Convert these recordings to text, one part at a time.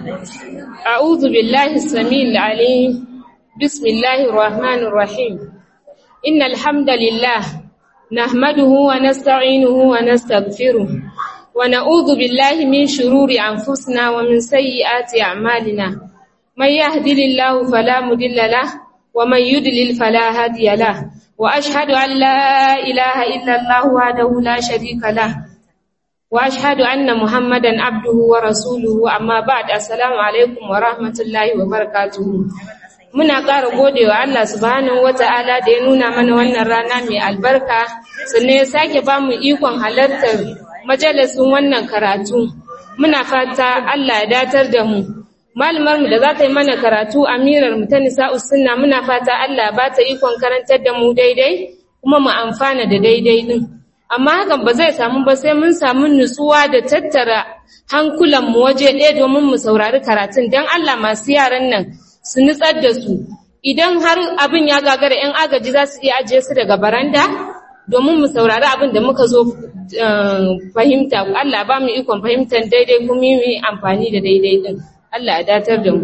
أعوذ بالله السميع العليم بسم الله الرحمن الرحيم إن الحمد لله نحمده ونستعينه ونستغفره ونعوذ بالله من شرور أنفسنا ومن سيئات أعمالنا من يهدل الله فلا مضل له ومن يضلل فلا هادي له وأشهد أن لا إله إلا الله وحده لا شريك له وأشهد أن محمدا عبده ورسوله أما بعد السلام عليكم ورحمة الله وبركاته muna ƙara gode wa Allah subhanahu wata'ala da ya nuna mana wannan rana mai albarka sannan ya sake ba mu ikon halartar majalisun wannan karatu muna fata Allah ya datar da mu malumar mu da za ta yi mana karatu amirar mu ta nisa'us sunna muna fata Allah ba ta ikon karantar da mu daidai kuma mu amfana da daidai din amma hakan ba zai samu ba sai mun samu nutsuwa da tattara hankulan mu waje ɗaya domin mu saurari karatun dan Allah masu yaran nan su nutsar da su idan har abin ya gagara 'yan agaji za su iya ajiye su daga baranda domin mu saurari abin da muka zo fahimta Allah ba mu ikon fahimtar daidai kuma yi amfani da daidai din Allah ya datar da mu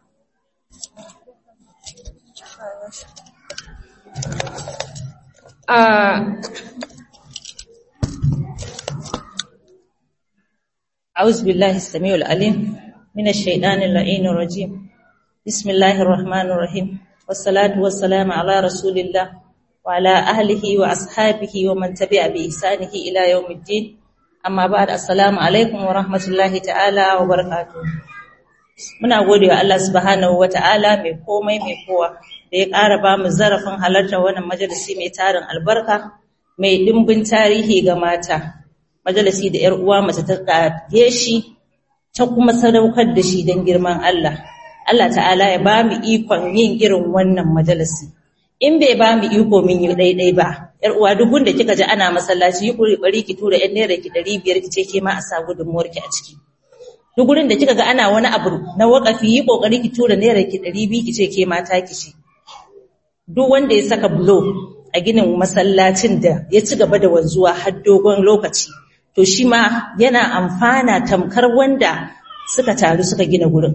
أعوذ بالله السميع العليم من الشيطان اللعين الرجيم بسم الله الرحمن الرحيم والصلاة والسلام على رسول الله وعلى أهله وأصحابه ومن تبع بإحسانه إلى يوم الدين أما بعد السلام عليكم ورحمة الله تعالى وبركاته muna gode wa Allah subhanahu ta'ala mai komai mai kowa da ya ƙara ba mu zarafin halartar wannan majalisi mai tarin albarka mai dimbin tarihi ga mata majalisi da ‘yar uwa mace ta ƙage shi ta kuma sadaukar da shi don girman Allah Allah ta'ala ya ba mu ikon yin irin wannan majalisi in bai ba mu iko min yi daidai ba yar uwa duk da kika ji ana masallaci yi kokari ki tura yan naira ki 500 ki ce ke ma a sa gudunmuwar ki a ciki duk gurin da kika ga ana wani abu na wakafi yi kokari ki tura naira ki 200 ki ce ke ma ta ki ce duk wanda ya saka bulo a ginin masallacin da ya ci gaba da wanzuwa har dogon lokaci to shi ma yana amfana tamkar wanda suka taru suka gina gurin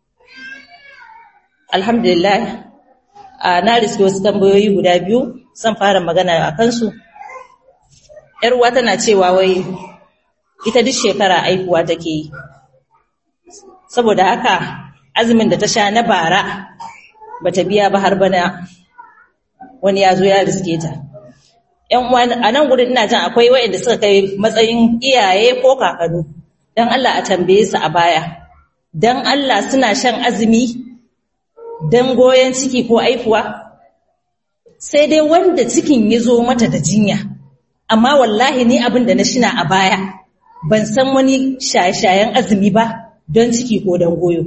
alhamdulillah na riske wasu tambayoyi guda biyu zan fara magana a kansu ‘yar uwa tana cewa wai ita duk shekara aihuwa take yi saboda haka azumin da ta sha na bara ba ta biya ba har bana wani ya zo ya riske ta ‘yan uwa a nan gudun ina jan akwai waɗanda suka kai matsayin iyaye ko kakanu don Allah a tambaye su a baya don Allah suna shan azumi don goyon ciki ko aifuwa sai dai wanda cikin ya zo mata da jinya amma wallahi ni abin da na shina a baya ban san wani shaye-shayen azumi ba don ciki ko don goyo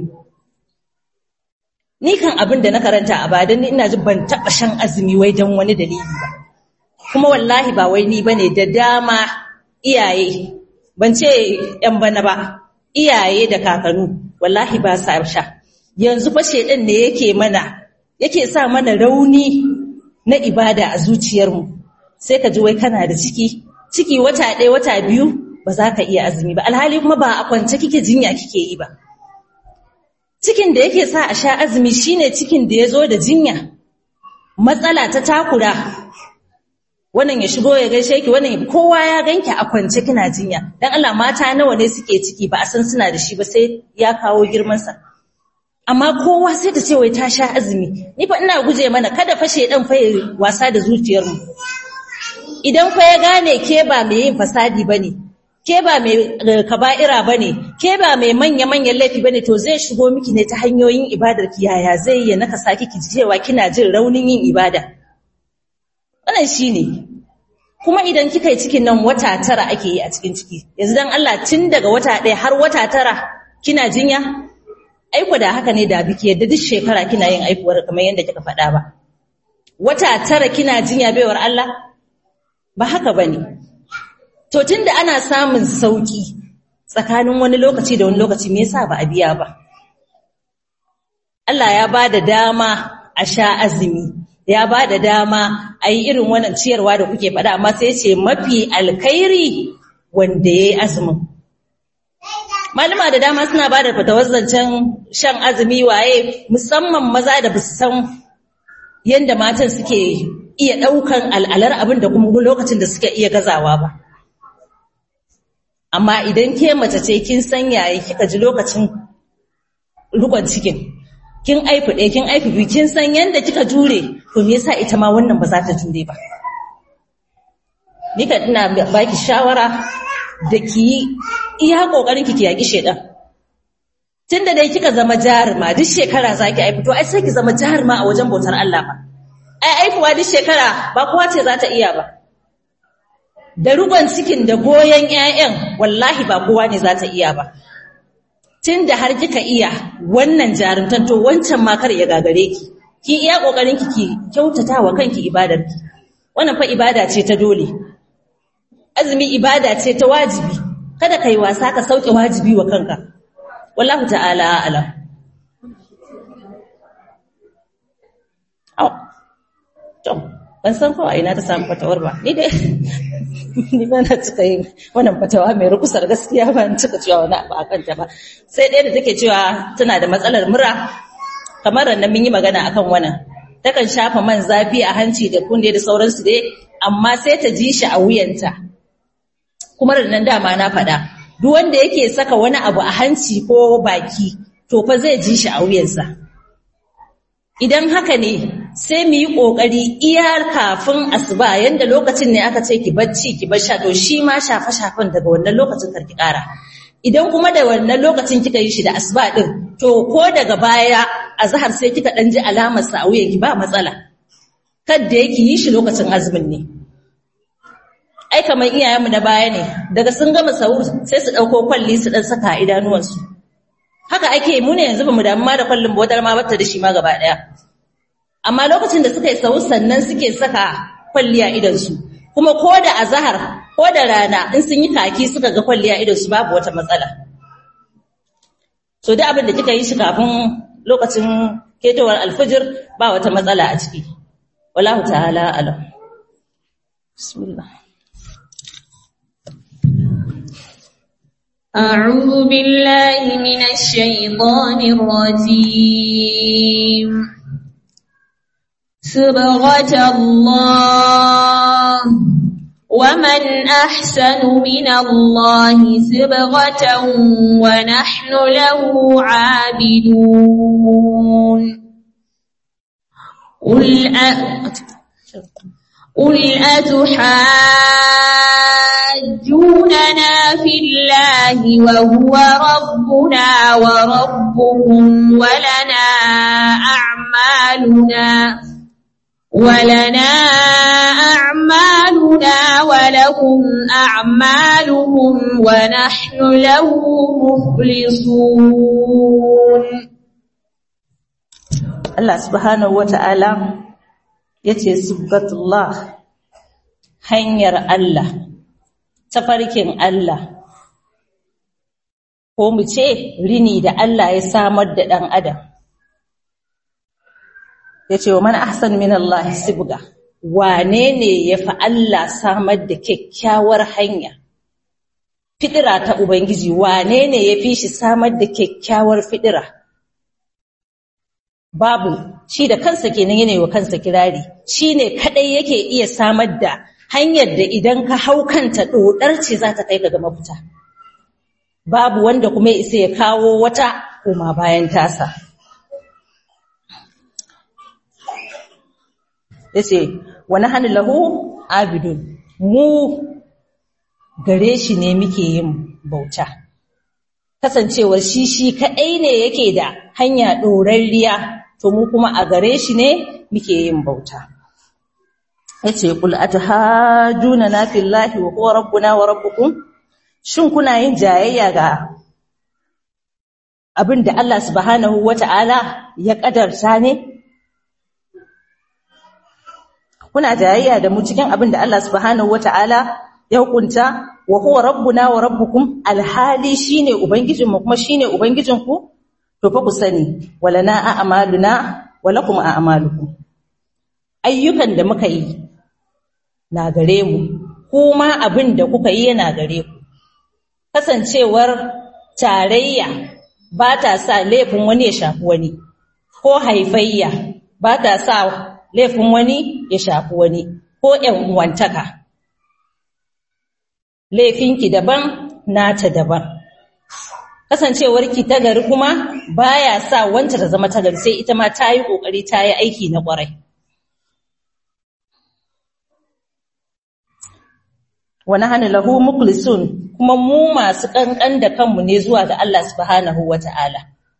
ni kan abin da na karanta a baya don ni ina ji ban taɓa shan azumi wai don wani dalili ba kuma wallahi ba wai ni ba ne da dama iyaye ban ce ‘yan bana ba iyaye da kakanu wallahi ba sa sha yanzu fa shedan ne yake mana yake sa mana rauni na ibada a zuciyarmu sai ka ji wai kana da ciki ciki wata ɗaya wata biyu ba za ka iya azumi ba alhali kuma ba a kwance kike jinya kike yi ba cikin da yake sa a sha azumi shine cikin da ya zo da jinya matsala ta takura wannan ya shigo ya gaishe ki wannan kowa ya ganki a kwance kina jinya dan Allah mata nawa ne suke ciki ba a san suna da shi ba sai ya kawo girman sa amma kowa sai ta ce wai ta sha azumi ni fa ina guje mana kada fa shedan fa wasa da zuciyar mu idan fa ya gane ke ba mai yin fasadi bane ke ba mai kaba'ira bane ke ba mai manya manyan laifi bane to zai shigo miki ne ta hanyoyin ibadar ki yaya zai yi naka saki ki cewa kina jin raunin yin ibada wannan shine kuma idan kika yi cikin nan wata tara ake yi a cikin ciki yanzu dan Allah tun daga wata ɗaya har wata tara kina jinya aiko da haka ne da biki yadda duk shekara kina yin aikuwar kamar yadda kika faɗa ba wata tara kina jinya baiwar Allah ba haka bane to tunda ana samun sauki tsakanin wani lokaci da wani lokaci me yasa ba a biya ba Allah ya bada dama a sha azumi ya bada dama a yi irin wannan ciyarwa da kuke faɗa amma sai ce mafi alkhairi wanda yayi azumin malama da dama suna ba da fatawar zancen shan azumi waye musamman maza da basu san yadda matan suke iya ɗaukan al'alar abin da kuma lokacin da suke iya gazawa ba amma idan ke mace ce kin san yayi kika ji lokacin rukon cikin kin aifi ɗaya kin aifi biyu kin san yadda kika jure to me yasa ita ma wannan ba za ta jure ba nika ina baki shawara da ki iya kokarin ki ki yaki shedan tunda dai kika zama jaruma duk shekara zaki aifi to ai sai ki zama jaruma a wajen bautar Allah ba ai aifuwa duk shekara ba kowa ce za ta iya ba da rugon cikin da goyon ƴaƴan wallahi ba kowa ne za ta iya ba tunda har kika iya wannan jarumtan to wancan ma kar ya gagare ki ki iya kokarin ki ki kyautata wa kanki ibadar ki wannan fa ibada ce ta dole azumi ibada ce ta wajibi kada kai wasa ka sauke wajibi wa kanka wallahu ta'ala a'lam to ban san ko ina ta samu fatawar ba ni dai ni ba na cika yin wannan fatawa mai rukusar gaskiya ba ni cika cewa wani abu akan ta ba sai ɗaya da take cewa tana da matsalar mura kamar nan mun yi magana akan wannan takan shafa man zafi a hanci da kunde da sauransu dai amma sai ta ji shi a wuyanta kuma da nan dama na faɗa duk wanda yake saka wani abu a hanci ko baki to fa zai ji shi a wuyansa idan haka ne sai mu yi ƙoƙari iya kafin asuba yanda lokacin ne aka ce ki bacci ki bar sha to shi ma shafe-shafen daga wannan lokacin karki ƙara idan kuma da wannan lokacin kika yi shi da asuba din to ko daga baya azhar sai kika dan ji alamar sa a wuyanki ba matsala kada yake yi shi lokacin azumin ne ai kamar iyayenmu na baya ne daga sun gama sahur sai su dauko kwalli su dan saka idanuwansu haka ake mu ne yanzu bamu damu ma da kwallin bodar ma bata da shi ma gaba daya amma lokacin da suka yi sahur sannan suke saka kwalli a idan su kuma ko da azhar ko da rana in sun yi kaki suka ga kwalli a idan su babu wata matsala so duk abin da kika yi shi kafin lokacin ketowar alfijir ba wata matsala a ciki wallahu ta'ala alam bismillah أعوذ بالله من الشيطان الرجيم صبغة الله ومن أحسن من الله صبغة ونحن له عابدون قل أ... قل أتحاجوننا في الله وهو ربنا وربكم ولنا أعمالنا ولنا أعمالنا ولكم أعمالكم ونحن له مخلصون Allah subhanahu wata'ala yace subhatullah hanyar Allah tafarkin Allah ko mu ce rini da Allah ya samar da dan adam yace wa man ahsan min Allah sibga wane ne yafi Allah samar da kyakkyawar hanya fidira ta ubangiji wane ne yafi shi samar da kyakkyawar fidira babu shi da kansa kenan yana wa kansa kirari shine kadai yake iya samar da hanyar da idan ka hau kanta dodar ce za ta kai ka ga mafita babu wanda kuma ya isa ya kawo wata kuma bayan tasa yace wa nahnu lahu abidun mu gare shi ne muke yin bauta kasancewar shi shi kadai ne yake da hanya dorarriya to mu kuma a gare shi ne muke yin bauta yace qul atahajuna na fillahi wa huwa rabbuna wa rabbukum shin kuna yin jayayya ga abinda Allah subhanahu wata'ala ya kadarta ne kuna jayayya da mu cikin abinda Allah subhanahu wata'ala ya hukunta wa huwa rabbuna wa rabbukum alhali shine ubangijinmu kuma shine ubangijinku to fa ku sani walana a'maluna walakum a'malukum ayyukan da muka yi na gare mu kuma abin da kuka yi yana gare ku kasancewar tarayya ba ta sa laifin wani ya shafi wani ko haifayya ba ta sa laifin wani ya shafi wani ko ƴan uwantaka laifinki daban nata daban kasancewarki ta gari kuma baya sa wanta ta zama ta gari sai ita ma ta yi ƙoƙari ta yi aiki na ƙwarai wani hana lahu muklisun kuma mu masu ƙanƙan da kanmu ne zuwa ga Allah subhanahu wa ta'ala.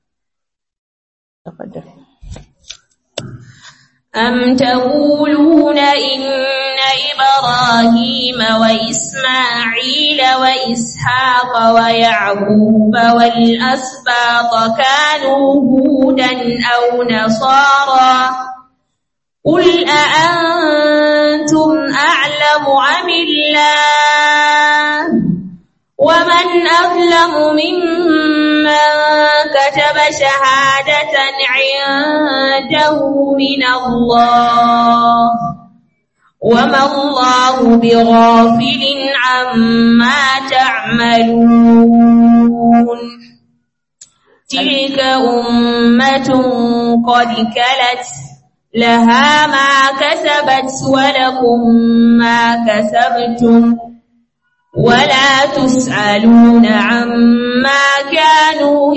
أم تقولون إن إبراهيم وإسماعيل وإسحاق ويعقوب والأسباط كانوا هودا أو نصارى قل أأنتم أعلم أم الله ومن أظلم ممن كتب شهادة عنده من الله وما الله بغافل عما تعملون تلك أمة قد كلت لها ما كسبت ولكم ما كسبتم ولا تسألون عما كانوا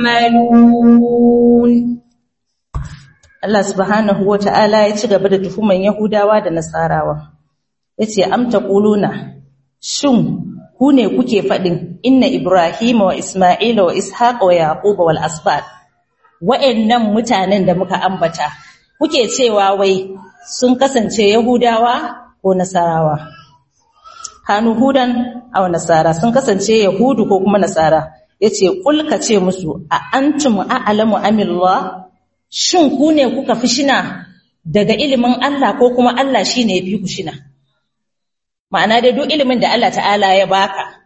يعملون Allah subhanahu wa ta'ala ya ci gaba da tuhuman Yahudawa da Nasarawa. Ya ce, Amta ƙuluna, shin ku ne kuke faɗin inna Ibrahim wa Ismaila wa Ishaq wa Yaquba wal Asbad, wa'yannan mutanen da muka ambata, kuke cewa wai sun kasance Yahudawa ko Nasarawa. Kanu Hudan a Nasara sun kasance Yahudu ko kuma Nasara, ya ce, Ƙulka ce musu, a antum a'alamu amillah shin ku ne kuka fi shina daga ilimin Allah ko kuma Allah shi ne ya fi ku shina ma'ana dai duk ilimin da Allah ta'ala ya baka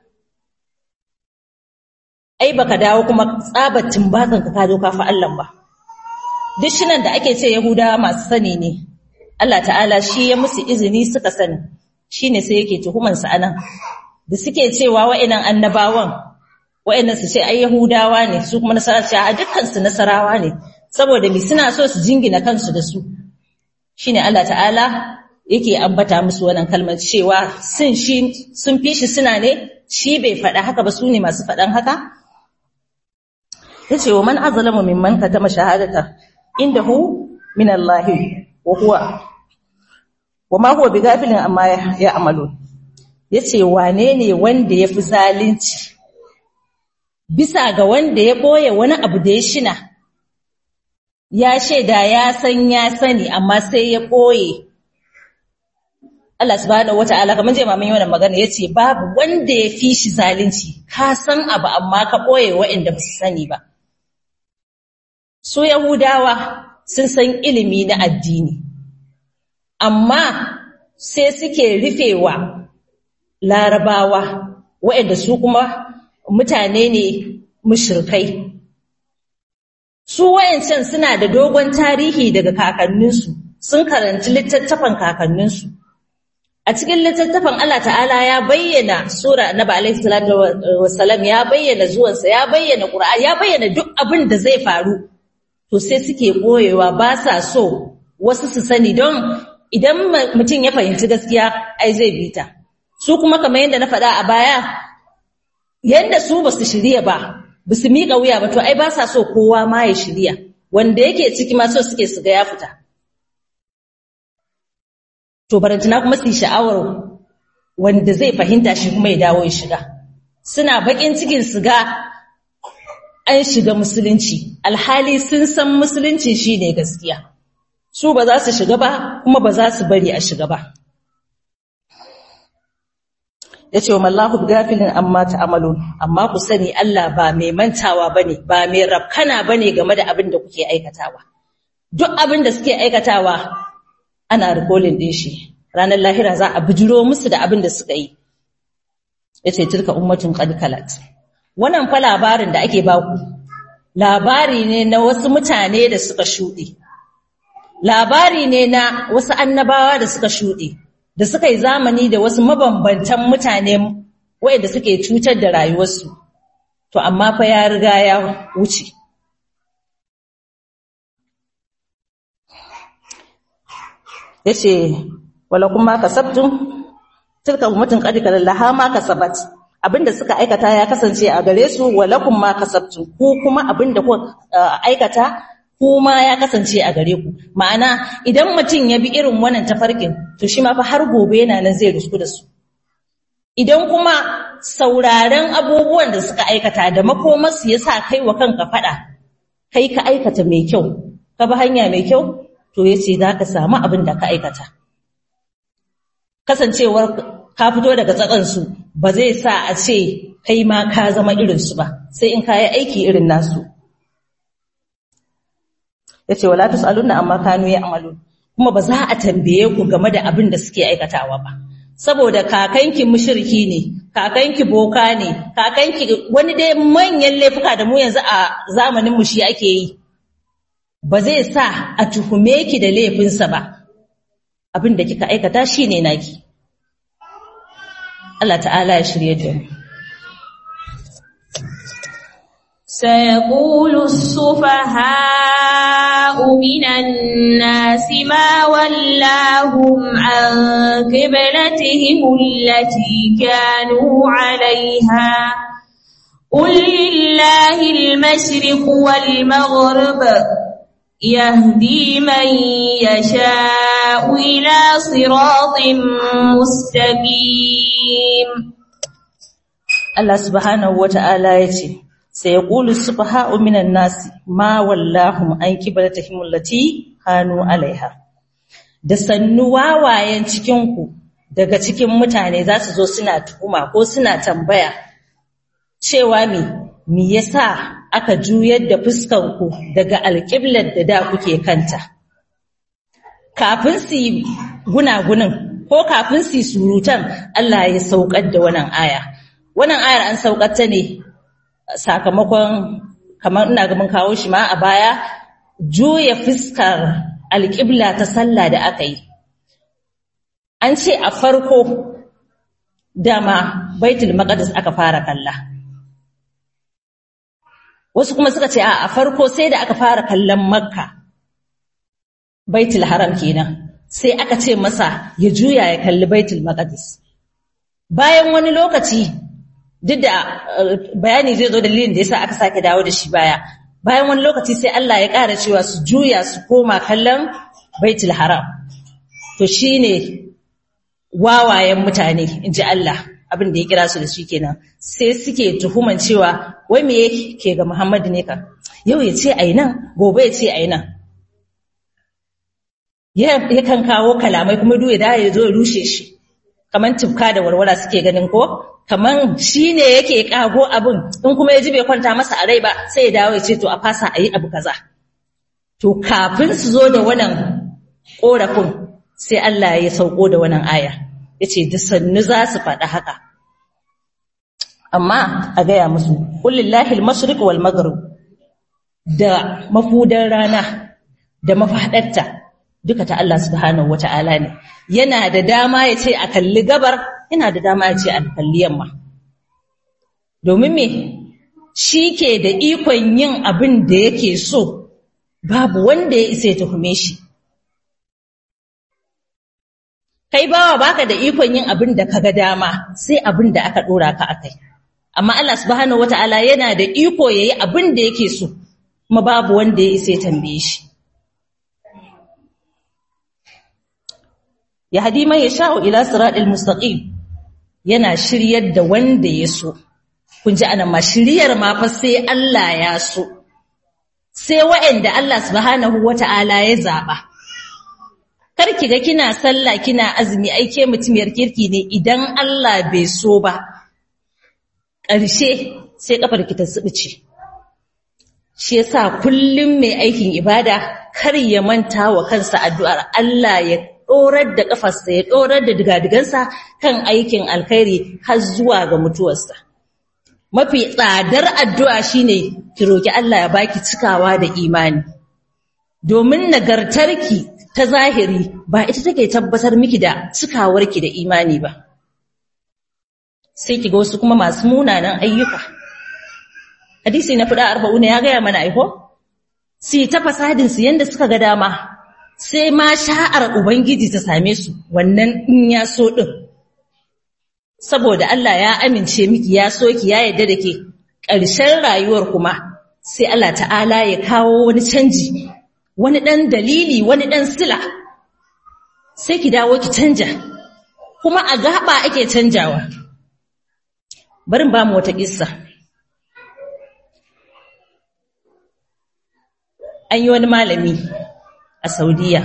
ai baka dawo kuma tsabatin bakan ka ka zo ka fi Allah ba duk shinan da ake ce Yahudawa masu sani ne Allah ta'ala shi ya musu izini suka sani shine sai yake tuhuman su anan da suke cewa wa'annan annabawan wa'annan su ce ai Yahudawa ne su kuma nasara ce a dukkan su nasarawa ne saboda mi suna so su jingina kansu da su shine Allah ta'ala yake ambata musu wannan kalmar cewa sun shi sun fi shi suna ne shi bai faɗa haka ba su ne masu faɗan haka yace wa man azlamu mimman katama shahadata indahu min Allah wa huwa wa ma huwa bighafilin amma ya amalu yace wane ne wanda yafi zalunci bisa ga wanda ya boye wani abu da ya shina ya shaida ya san ya sani amma sai ya ɓoye. Allah subhanahu wata'ala kamar je mamin wannan magana yace babu wanda ya fi shi zalunci ka san abu amma ka ɓoye waɗanda ba su sani ba. Su Yahudawa sun san ilimi na addini amma sai suke rufewa larabawa waɗanda su kuma mutane ne mushrikai Su wayancan suna da dogon tarihi daga kakanninsu, sun karanci littattafan kakanninsu. A cikin littattafan Allah ta'ala ya bayyana Sura Annabi alaihi salatu wassalam ya bayyana zuwansa, ya bayyana Qur'an, ya bayyana duk abin da zai faru. To sai suke boyewa ba sa so wasu su sani don idan mutum ya fahimci gaskiya ai zai bi ta. Su kuma kamar yadda na faɗa a baya, yadda su ba su shirya ba, ba su miƙa wuya ba to ai ba sa so kowa ma ya shirya wanda yake ciki ma so suke su ga ya fita to barantana kuma su yi sha'awar wanda zai fahimta shi kuma ya dawo ya shiga suna baƙin cikin su ga an shiga musulunci alhali sun san musulunci shine gaskiya su ba za su shiga ba kuma ba za su bari a shiga ba ya ce wa mallahu gafilin amma ta'amalun amma ku sani Allah ba mai mantawa bane ba mai rafkana bane game da abin da kuke aikatawa duk abin da suke aikatawa ana rikolin din shi ranar lahira za a bijiro musu da abin da suka yi yace tilka ummatun qad kalat wannan fa labarin da ake baku labari ne na wasu mutane da suka shuɗe labari ne na wasu annabawa da suka shuɗe da suka yi zamani da wasu mabambantan mutane waɗanda suke cutar da rayuwarsu to amma fa ya riga ya wuce yace wala kuma kasabtum tilka ummatun qad laha ma kasabat abinda suka aikata ya kasance a gare su walakum ma kasabtum ku kuma abinda ku aikata kuma ya kasance a gare ku ma'ana idan mutum ya bi irin wannan tafarkin to shi ma fa har gobe yana nan zai rusku da su idan kuma sauraren abubuwan da suka aikata da makomarsu ya sa kai wa kanka fada kai ka aikata mai kyau ka bi hanya mai kyau to ya ce za ka samu abin da ka aikata kasancewar ka fito daga tsakansu ba zai sa a ce kai ma ka zama irinsu ba sai in ka yi aiki irin nasu ya ce wala tus'alunna amma kanu ya amalu kuma ba za a tambaye ku game da abin da suke aikatawa ba saboda kakanki mushriki ne kakanki boka ne kakanki wani dai manyan laifuka da mu yanzu a zamanin mu shi ake yi ba zai sa a tuhume ki da laifinsa ba abin da kika aikata shine naki Allah ta'ala ya shirye da mu سيقول السفهاء من الناس ما ولاهم عن قبلتهم التي كانوا عليها قل لله المشرق والمغرب يهدي من يشاء إلى صراط مستقيم Allah subhanahu wata'ala ya ce sai yaqulu subha'u minan nasi ma wallahum an qiblatihim allati kanu alaiha da sannu wawayen cikin ku daga cikin mutane za su zo suna tuhuma ko suna tambaya cewa me me yasa aka juyar da fuskan ku daga alqiblar da da kuke kanta kafin su yi gunagunin ko kafin su yi surutan Allah ya saukar da wannan aya wannan ayar an saukar ta ne sakamakon kamar ina ga mun kawo shi ma a baya juya fuskar alƙibla ta sallah da aka yi an ce a farko dama baitul maqdis aka fara kalla wasu kuma suka ce a farko sai da aka fara kallon makka baitul haram kenan sai aka ce masa ya juya ya kalli baitul maqdis bayan wani lokaci duk da bayani zai zo dalilin da yasa aka sake dawo da shi baya bayan wani lokaci sai Allah ya ƙara cewa su juya su koma kallon baitul haram to shine wawayen mutane inji Allah abin da ya kira su da shi kenan sai suke tuhuman cewa wai me yake ga Muhammadu ne ka yau ya ce ai nan gobe ya ce ai nan yakan kawo kalamai kuma duk da ya zo ya rushe shi kaman tufka da warwara suke ganin ko kaman shi ne yake kago abin in kuma ya ji bai kwanta masa a rai ba sai ya dawo ya ce to a fasa a yi abu kaza to kafin su zo da wannan ƙorafin sai Allah ya sauko da wannan aya ya ce da sannu za su faɗa haka amma a gaya musu ƙullillahi al-mashriq wal maghrib da mafudan rana da mafaɗarta duka ta Allah subhanahu wata'ala ne yana da dama ya ce a kalli gabar yana da dama ya ce a kalli yamma domin me shi ke da ikon yin abin da yake so babu wanda ya isa ya tuhume shi kai bawa baka da ikon yin abin da kaga dama sai abin da aka dora ka akai amma Allah subhanahu wata'ala yana da iko yayi abin da yake so kuma babu wanda ya isa ya tambaye shi yahdi man yasha'u ila siratal mustaqim yana shiryar da wanda ya so kun ji anan ma shiryar ma fa sai Allah ya so sai waɗanda Allah subhanahu wata'ala ya zaba karki ga kina sallah kina azumi ai ke mutumiyar kirki ne idan Allah bai so ba ƙarshe sai kafar ki ta tsibice shi yasa kullum mai aikin ibada kar ya manta wa kansa addu'ar Allah ya ɗorar da ƙafarsa ya ɗorar da digadigansa kan aikin alkhairi har zuwa ga mutuwarsa. Mafi tsadar addu'a shine ki roki Allah ya baki cikawa da imani. Domin nagartarki ta zahiri ba ita take tabbatar miki da cikawarki da imani ba. Sai ki ga wasu kuma masu munanan ayyuka. hadisi na fuda arba'una ya gaya mana aiko su ta fasadin su yanda suka ga dama sai ma sha'ar ubangiji ta same su wannan in ya so din saboda Allah ya amince miki ya so ki ya yarda da ke ƙarshen rayuwar kuma sai Allah ta'ala ya kawo wani canji wani ɗan dalili wani ɗan sila sai ki dawo ki canja kuma a gaba ake canjawa barin ba mu wata kissa an yi wani malami a saudiya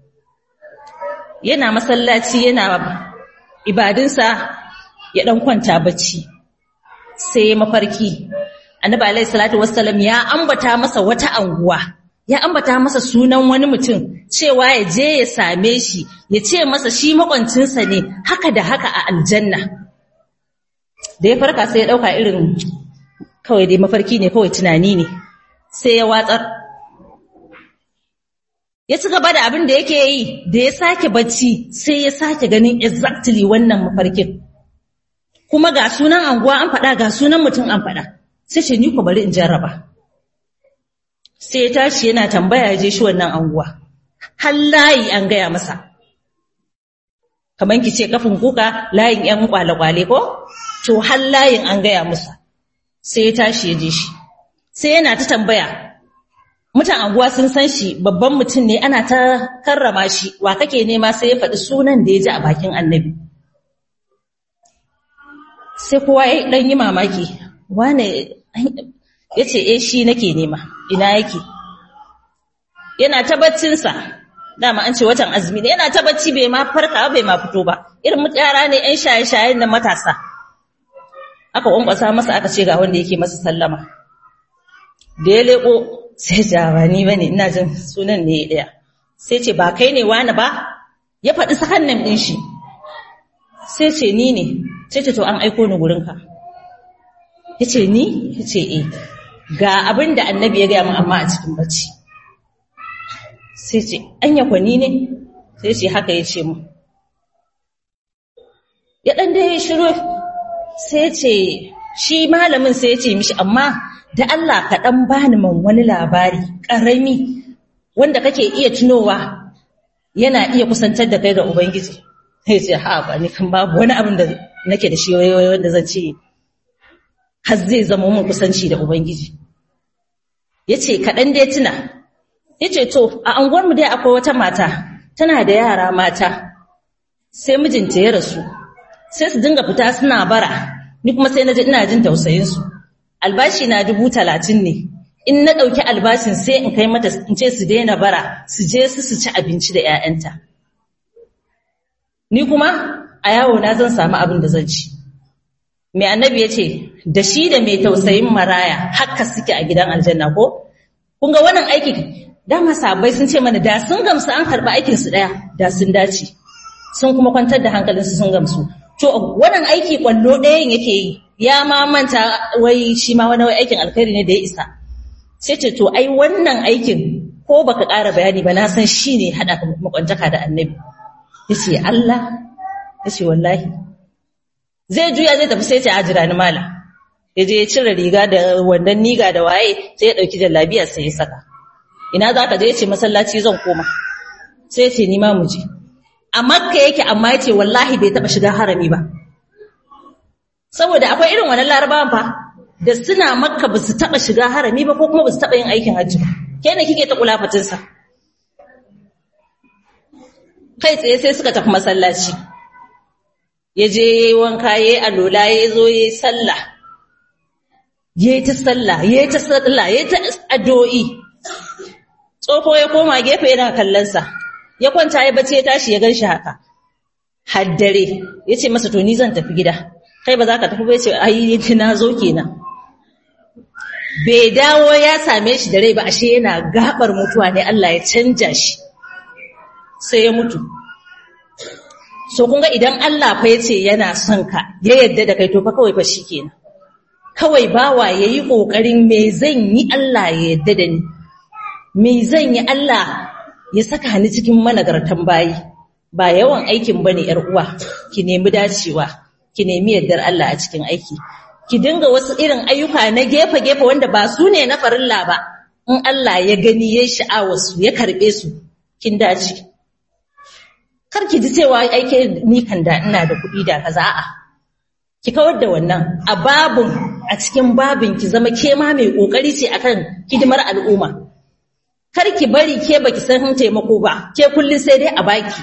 yana masallaci yana ibadunsa ya ɗan kwanta bacci sai mafarki annabi alaihi salatu wassalam ya ambata masa wata anguwa ya ambata masa sunan wani mutum cewa ya je ya same shi ya ce masa shi makwancinsa ne haka da haka a aljanna da ya farka sai ya dauka irin kawai dai mafarki ne kawai tunani ne sai ya watsar ya ci gaba da abin da yake yi da ya sake bacci sai ya sake ganin exactly wannan mafarkin kuma ga sunan anguwa an faɗa ga sunan mutum an faɗa sai ce ni ku bari in jarraba sai ya tashi yana tambaya je shi wannan anguwa har layi an gaya masa kamar ki ce kafin kuka layin yan kwale-kwale ko to har layin an gaya masa sai ya tashi ya je shi sai yana ta tambaya mutan anguwa sun san shi babban mutum ne ana ta karrama shi wa kake nema sai ya faɗi sunan da ya ji a bakin annabi sai kowa ya ɗan yi mamaki wane ya ce e shi nake nema ina yake yana ta baccinsa dama an ce watan azumi ne yana ta bacci bai ma farka bai ma fito ba irin yara ne yan shaye-shayen da matasa aka kwankwasa masa aka ce ga wanda yake masa sallama da ya leko sai jawa ni bane ina jin sunan ne ɗaya sai ce ba kai ne wani ba ya faɗi sakannan ɗin shi sai ce ni ne sai ce to an aiko ni gurinka ya ce ni ya ce e ga abin da annabi ya gaya mu amma a cikin bacci sai ce an yakwani ne sai ce haka ya ce mu ya ɗan da ya shiru sai ce shi malamin sai ya ce mishi amma da Allah ka ɗan bani man wani labari ƙarami wanda kake iya tunowa yana iya kusantar da kai ga Ubangiji sai ce ha ba ni kan babu wani abin da nake da shi wanda zan ce har zai zama mun kusanci da Ubangiji. Ya ce, kaɗan dai tuna, ya ce, to, a anguwarmu dai akwai wata mata, tana da yara mata, sai mijinta ya rasu, sai su dinga fita suna bara, ni kuma sai na ji ina jin tausayinsu. Albashi na dubu talatin ne, in na ɗauki albashin sai in kai mata in ce su daina bara, su je su su ci abinci da ‘ya'yanta. Ni kuma a yawo na zan samu abin da zan ci. mai annabi ya ce da shi da mai tausayin maraya haka suke a gidan aljanna ko kun ga wannan aiki dama sabai sun ce mana da sun gamsu an karɓi aikinsu ɗaya da sun dace sun kuma kwantar da hankalinsu sun gamsu to wannan aiki kwallo ɗayan yake yi ya ma manta wai shi ma wani aikin alkhairi ne da ya isa sai ce to ai wannan aikin ko baka ƙara bayani ba na san shi ne haɗa makwantaka da annabi ya ce Allah ya ce wallahi zai juya zai tafi sai ce a jira ni mala ya je ya cire riga da wannan niga da waye sai ya dauki jallabiya sai ya saka ina za ka je ya ce masallaci zan koma sai ya ce ni ma mu je a makka yake amma ya ce wallahi bai taba shiga harami ba saboda akwai irin wannan larabawan fa da suna makka ba su taba shiga harami ba ko kuma ba su taba yin aikin hajji ba ke ne kike ta kulafatinsa kai tsaye sai suka tafi masallaci ya je ya yi wanka ya yi alola ya zo ya yi sallah ya yi ta sallah ya yi ta sallah ya yi ta addu'o'i tsofo ya koma gefe yana kallonsa ya kwanta ya bace ya tashi ya gan shi haka haddare ya ce masa to ni zan tafi gida kai ba za ka tafi ba ya ce ai na zo kenan bai dawo ya same shi da rai ba ashe yana gabar mutuwa ne Allah ya canja shi sai ya mutu so kun ga idan Allah fa yace yana son ka ya yadda da kai to fa kawai fa shikenan kawai bawa yayi kokarin me zan yi Allah ya yadda da ni me zan yi Allah ya saka ni cikin managartan bayi ba yawan aikin bane yar uwa ki nemi dacewa ki nemi yardar Allah a cikin aiki ki dinga wasu irin ayyuka na gefe-gefe wanda ba su ne na farilla ba in Allah ya gani ya sha'awa su ya karbe su kin dace kar ki ji cewa aike ni kan da ina da kuɗi da kaza a'a ki kawar da wannan a babun a cikin babin ki zama ke ma mai kokari ce akan hidimar al'umma kar ki bari ke baki san taimako ba ke kullun sai dai a baki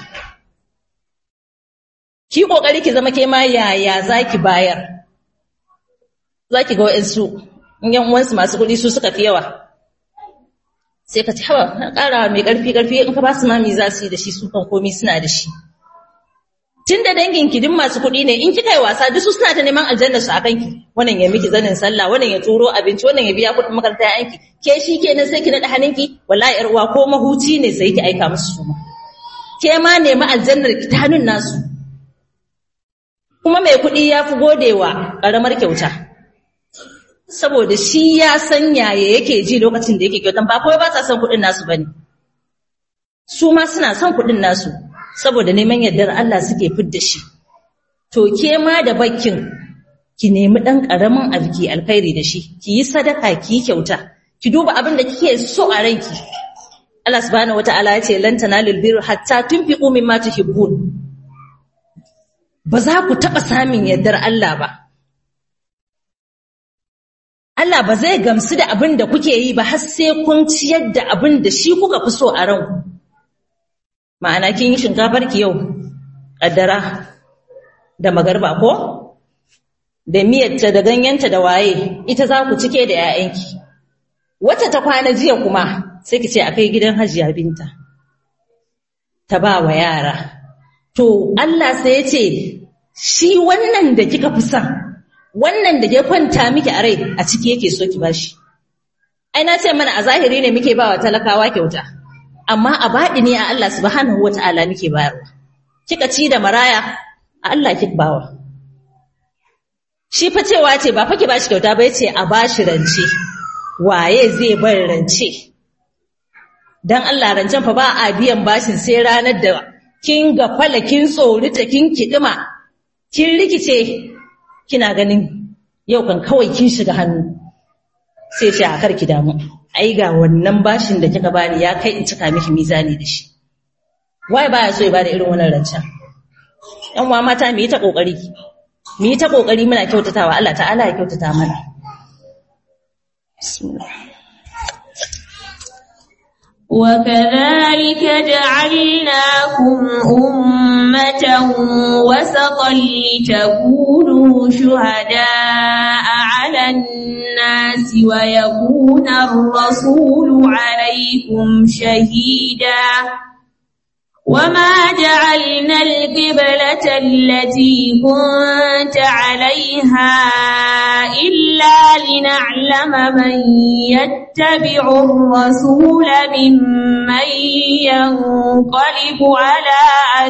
ki kokari ki zama ke ma yaya zaki bayar zaki ga wa'ansu in yan uwansu masu kuɗi su suka fi yawa sai ka ci hawa na ƙara mai ƙarfi ƙarfi in ka ba su mami za su yi da shi su kan komi suna da shi tun da dangin ki duk masu kuɗi ne in kika yi wasa duk su suna ta neman aljanna su a kanki wannan ya miki zanin sallah wannan ya turo abinci wannan ya biya kuɗin makaranta ya yanki ke shi kenan sai ki naɗa hannunki wallahi yar uwa ko mahuci ne sai ki aika musu su ma ke ma nemi aljannar ki ta hannun nasu kuma mai kuɗi ya fi godewa ƙaramar kyauta saboda shi ya san yaya yake ji lokacin da yake kyautan ba kawai ba sa son kuɗin nasu bane su ma suna son kuɗin nasu saboda neman yardar Allah suke fidda shi to ke ma da bakkin ki nemi ɗan ƙaramin abu ki alkhairi da shi ki yi sadaka ki yi kyauta ki duba abin da kike so a ranki Allah subhanahu wataala ya ce lan tanalul birra hatta tunfiqu mimma tuhibbun ba za ku taɓa samun yardar Allah ba Allah ba zai gamsu da abin da kuke yi ba har sai kun ciyar da abin da shi kuka fi so a ranku. Ma'ana kin yi shinkafar ki yau, ƙaddara da magarba ko? Da miyarta da ganyenta da waye, ita za ku cike da ‘ya'yanki. Wata ta kwana jiya kuma sai ki ce a kai gidan hajiya binta, ta ba wa yara. To, Allah sai ya ce, shi wannan da kika fi son, wannan da ya kwanta miki a rai a ciki yake so ki bashi ai na ce mana a zahiri ne muke bawa talakawa kyauta amma a baɗi ne a Allah subhanahu wata'ala muke bayarwa kika ci da maraya a Allah kika bawa shi fa cewa ce ba fa ki bashi kyauta ba yace a bashi rance waye zai bar rance dan Allah rancen fa ba a biyan bashin sai ranar da kin gafala kin tsorita kin kidima kin rikice kina ganin yau kan kawai kin shiga hannu sai ce a karki damu ai ga wannan bashin da kika bani ya kai in cika miki mizani da shi wai baya so ya bada irin wannan rancen yan uwa mata mu yi ta kokari mu yi ta kokari muna kyautatawa Allah ta'ala ya kyautata mana bismillah وكذلك جعلناكم أمة وسطا لتكونوا شهداء على الناس ويكون الرسول عليكم شهيدا وما جعلنا القبلة التي كنت عليها إلا لنعلم من يتبع الرسول ممن ينقلب على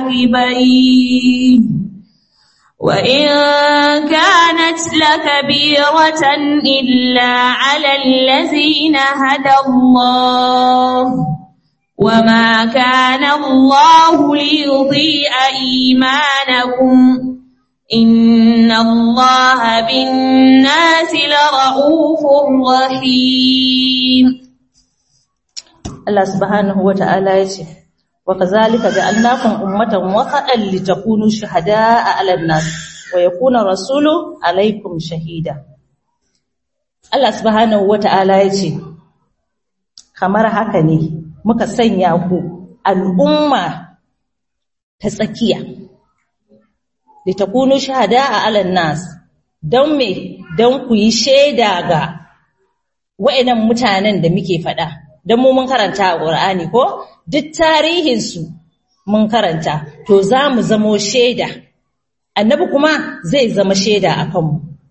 عقبيه وإن كانت لكبيرة إلا على الذين هدى الله وما كان الله ليضيء إيمانكم إن الله بالناس لرؤوف رحيم Allah subhanahu wa ta'ala ya ce, Wa ka zalika da annakun ummatan wasaɗan litakunu shahada a alannas, wa ya kuna rasulu alaikum shahida. Allah subhanahu wa ta'ala ya ce, Kamar haka ne muka sanya ku al'umma ta tsakiya, litakunu shahada a alannas, don me don ku yi shaida ga wa'inan mutanen da muke faɗa. don mu mun karanta a ƙur'ani ko duk tarihinsu mun karanta to za mu zamo shaida annabi kuma zai zama shaida a kanmu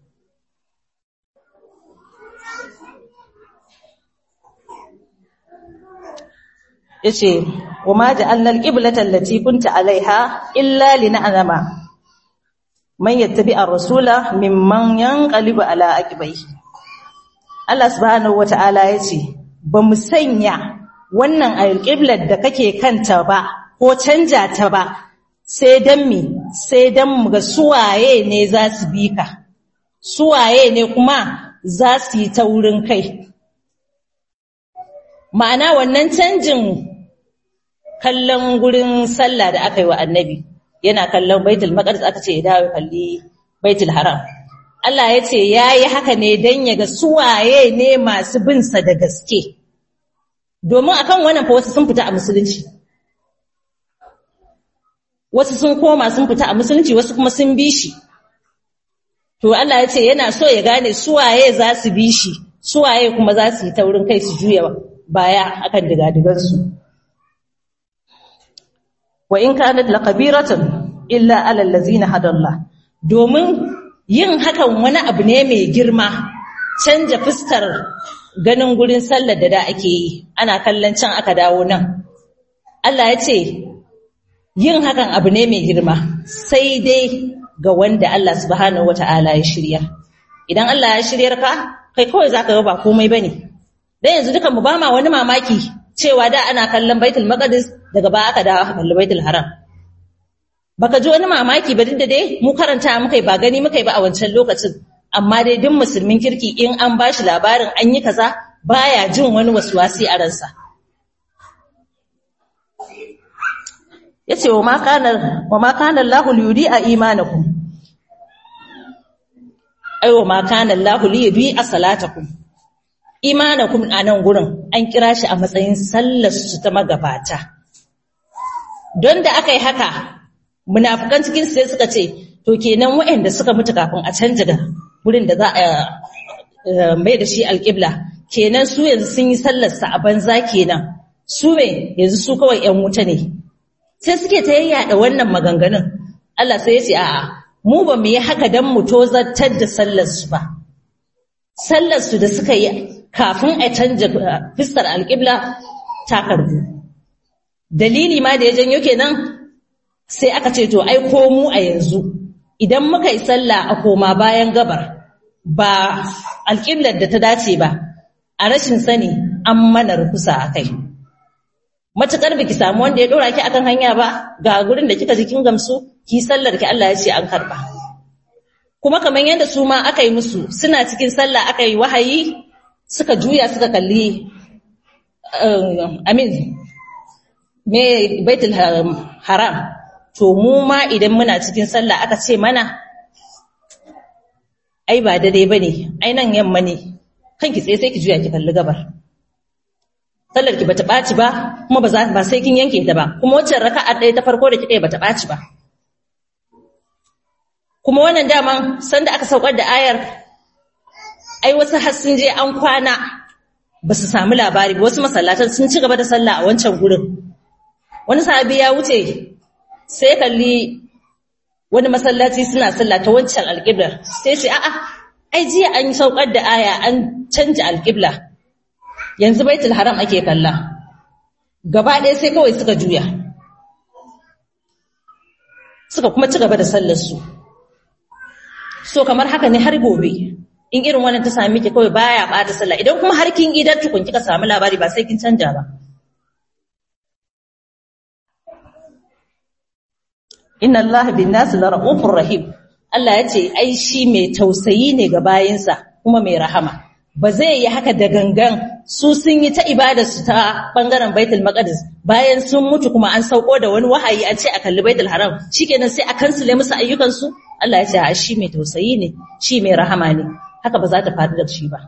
ya ce wa ma ja'alna al-qiblata allati kunta alaiha illa lina'lama man yattabi ar-rasula mimman yanqalibu ala aqibaihi Allah subhanahu wata'ala ya ce ba mu sanya wannan alƙiblar da kake kanta ba ko canja ta ba sai dan mi sai dan mu ga suwaye ne za su bi ka suwaye ne kuma za su yi taurin kai ma'ana wannan canjin kallon gurin sallah da aka yi wa annabi yana kallon baitul maqdis aka ce ya dawo kalli baitul haram Allah ya ce yayi haka ne dan ya ga suwaye ne masu bin sa da gaske domin akan wannan fa wasu sun fita a musulunci wasu sun koma sun fita a musulunci wasu kuma sun bi shi to Allah ya ce yana so ya gane suwaye za su bi shi suwaye kuma za su yi taurin kai su juya baya akan digadigansu wa in kanat laqabiratan illa ala allazina hadallah domin yin hakan wani abu ne mai girma canja fuskar ganin gurin sallar da da ake yi ana kallon can aka dawo nan Allah ya ce yin hakan abu ne mai girma sai dai ga wanda Allah subhanahu wata'ala ya shirya idan Allah ya shiryar ka kai kawai zaka ga ba komai bane dan yanzu dukan mu ba ma wani mamaki cewa da ana kallon Baitul Maqdis daga ba aka dawo kalli Baitul Haram baka ji wani mamaki ba duk da dai mu karanta muka ba gani muka ba a wancan lokacin amma dai duk musulmin kirki in an bashi labarin an yi kaza baya jin wani waswasi a ransa yace wa ma kana wa ma kana Allahu liyudi a imanakum ai wa ma kana Allahu liyudi a salatakum imanakum anan gurin an kira shi a matsayin sallar su ta magabata don da aka yi haka munafikan cikin sai suka ce to kenan waɗanda suka mutu kafin a canja da gurin da za a mai da shi alƙibla kenan su yanzu sun yi sallar sa a banza kenan su me yanzu su kawai ƴan wuta ne sai suke ta yayyada wannan maganganun Allah sai ya ce a'a mu ba mu yi haka dan mu tozartar da sallar su ba sallar su da suka yi kafin a canja fiskar alƙibla ta karbu dalili ma da ya janyo kenan sai aka ce to ai ko mu a yanzu idan muka yi sallah a koma bayan gabar ba alƙiblar da ta dace ba a rashin sani an mana rukusa a kai matukar biki samu wanda ya dora ki akan hanya ba ga gurin da kika ji kin gamsu ki sallar ki Allah ya ce an karba kuma kamar yadda su ma aka yi musu suna cikin sallah aka yi wahayi suka juya suka kalli amin me baitul haram to mu ma idan muna cikin sallah aka ce mana ai ba daidai bane ai nan yamma ne kanki tsaye sai ki juya ki kalli gabar sallar ki bata baci ba kuma ba ba sai kin yanke ta ba kuma waccan raka'a ɗaya ta farko da kika bata baci ba kuma wannan daman sanda aka saukar da ayar ai wasu har sun je an kwana ba su samu labari ba wasu masallatan sun ci gaba da sallah a wancan gurin wani sahabi ya wuce sai kalli wani masallaci suna sallah ta wancan alƙiblar sai sai a'a ai jiya an saukar da aya an canja alƙibla yanzu baitul haram ake kalla gaba ɗaya sai kawai suka juya suka kuma ci gaba da sallar su so kamar haka ne har gobe in irin wannan ta sami ki kawai baya bata sallah idan kuma har kin idar tukun kika samu labari ba sai kin canja ba inna allaha bin nas la raufur rahim Allah ya ce ai shi mai tausayi ne ga bayinsa kuma mai rahama ba zai yi haka da gangan su sun yi ta ibadar su ta bangaren baitul maqdis bayan sun mutu kuma an sauko da wani wahayi an ce a kalli baitul haram shikenan sai a kansule musu ayyukan su Allah ya ce a shi mai tausayi ne shi mai rahama ne haka ba za ta faru da shi ba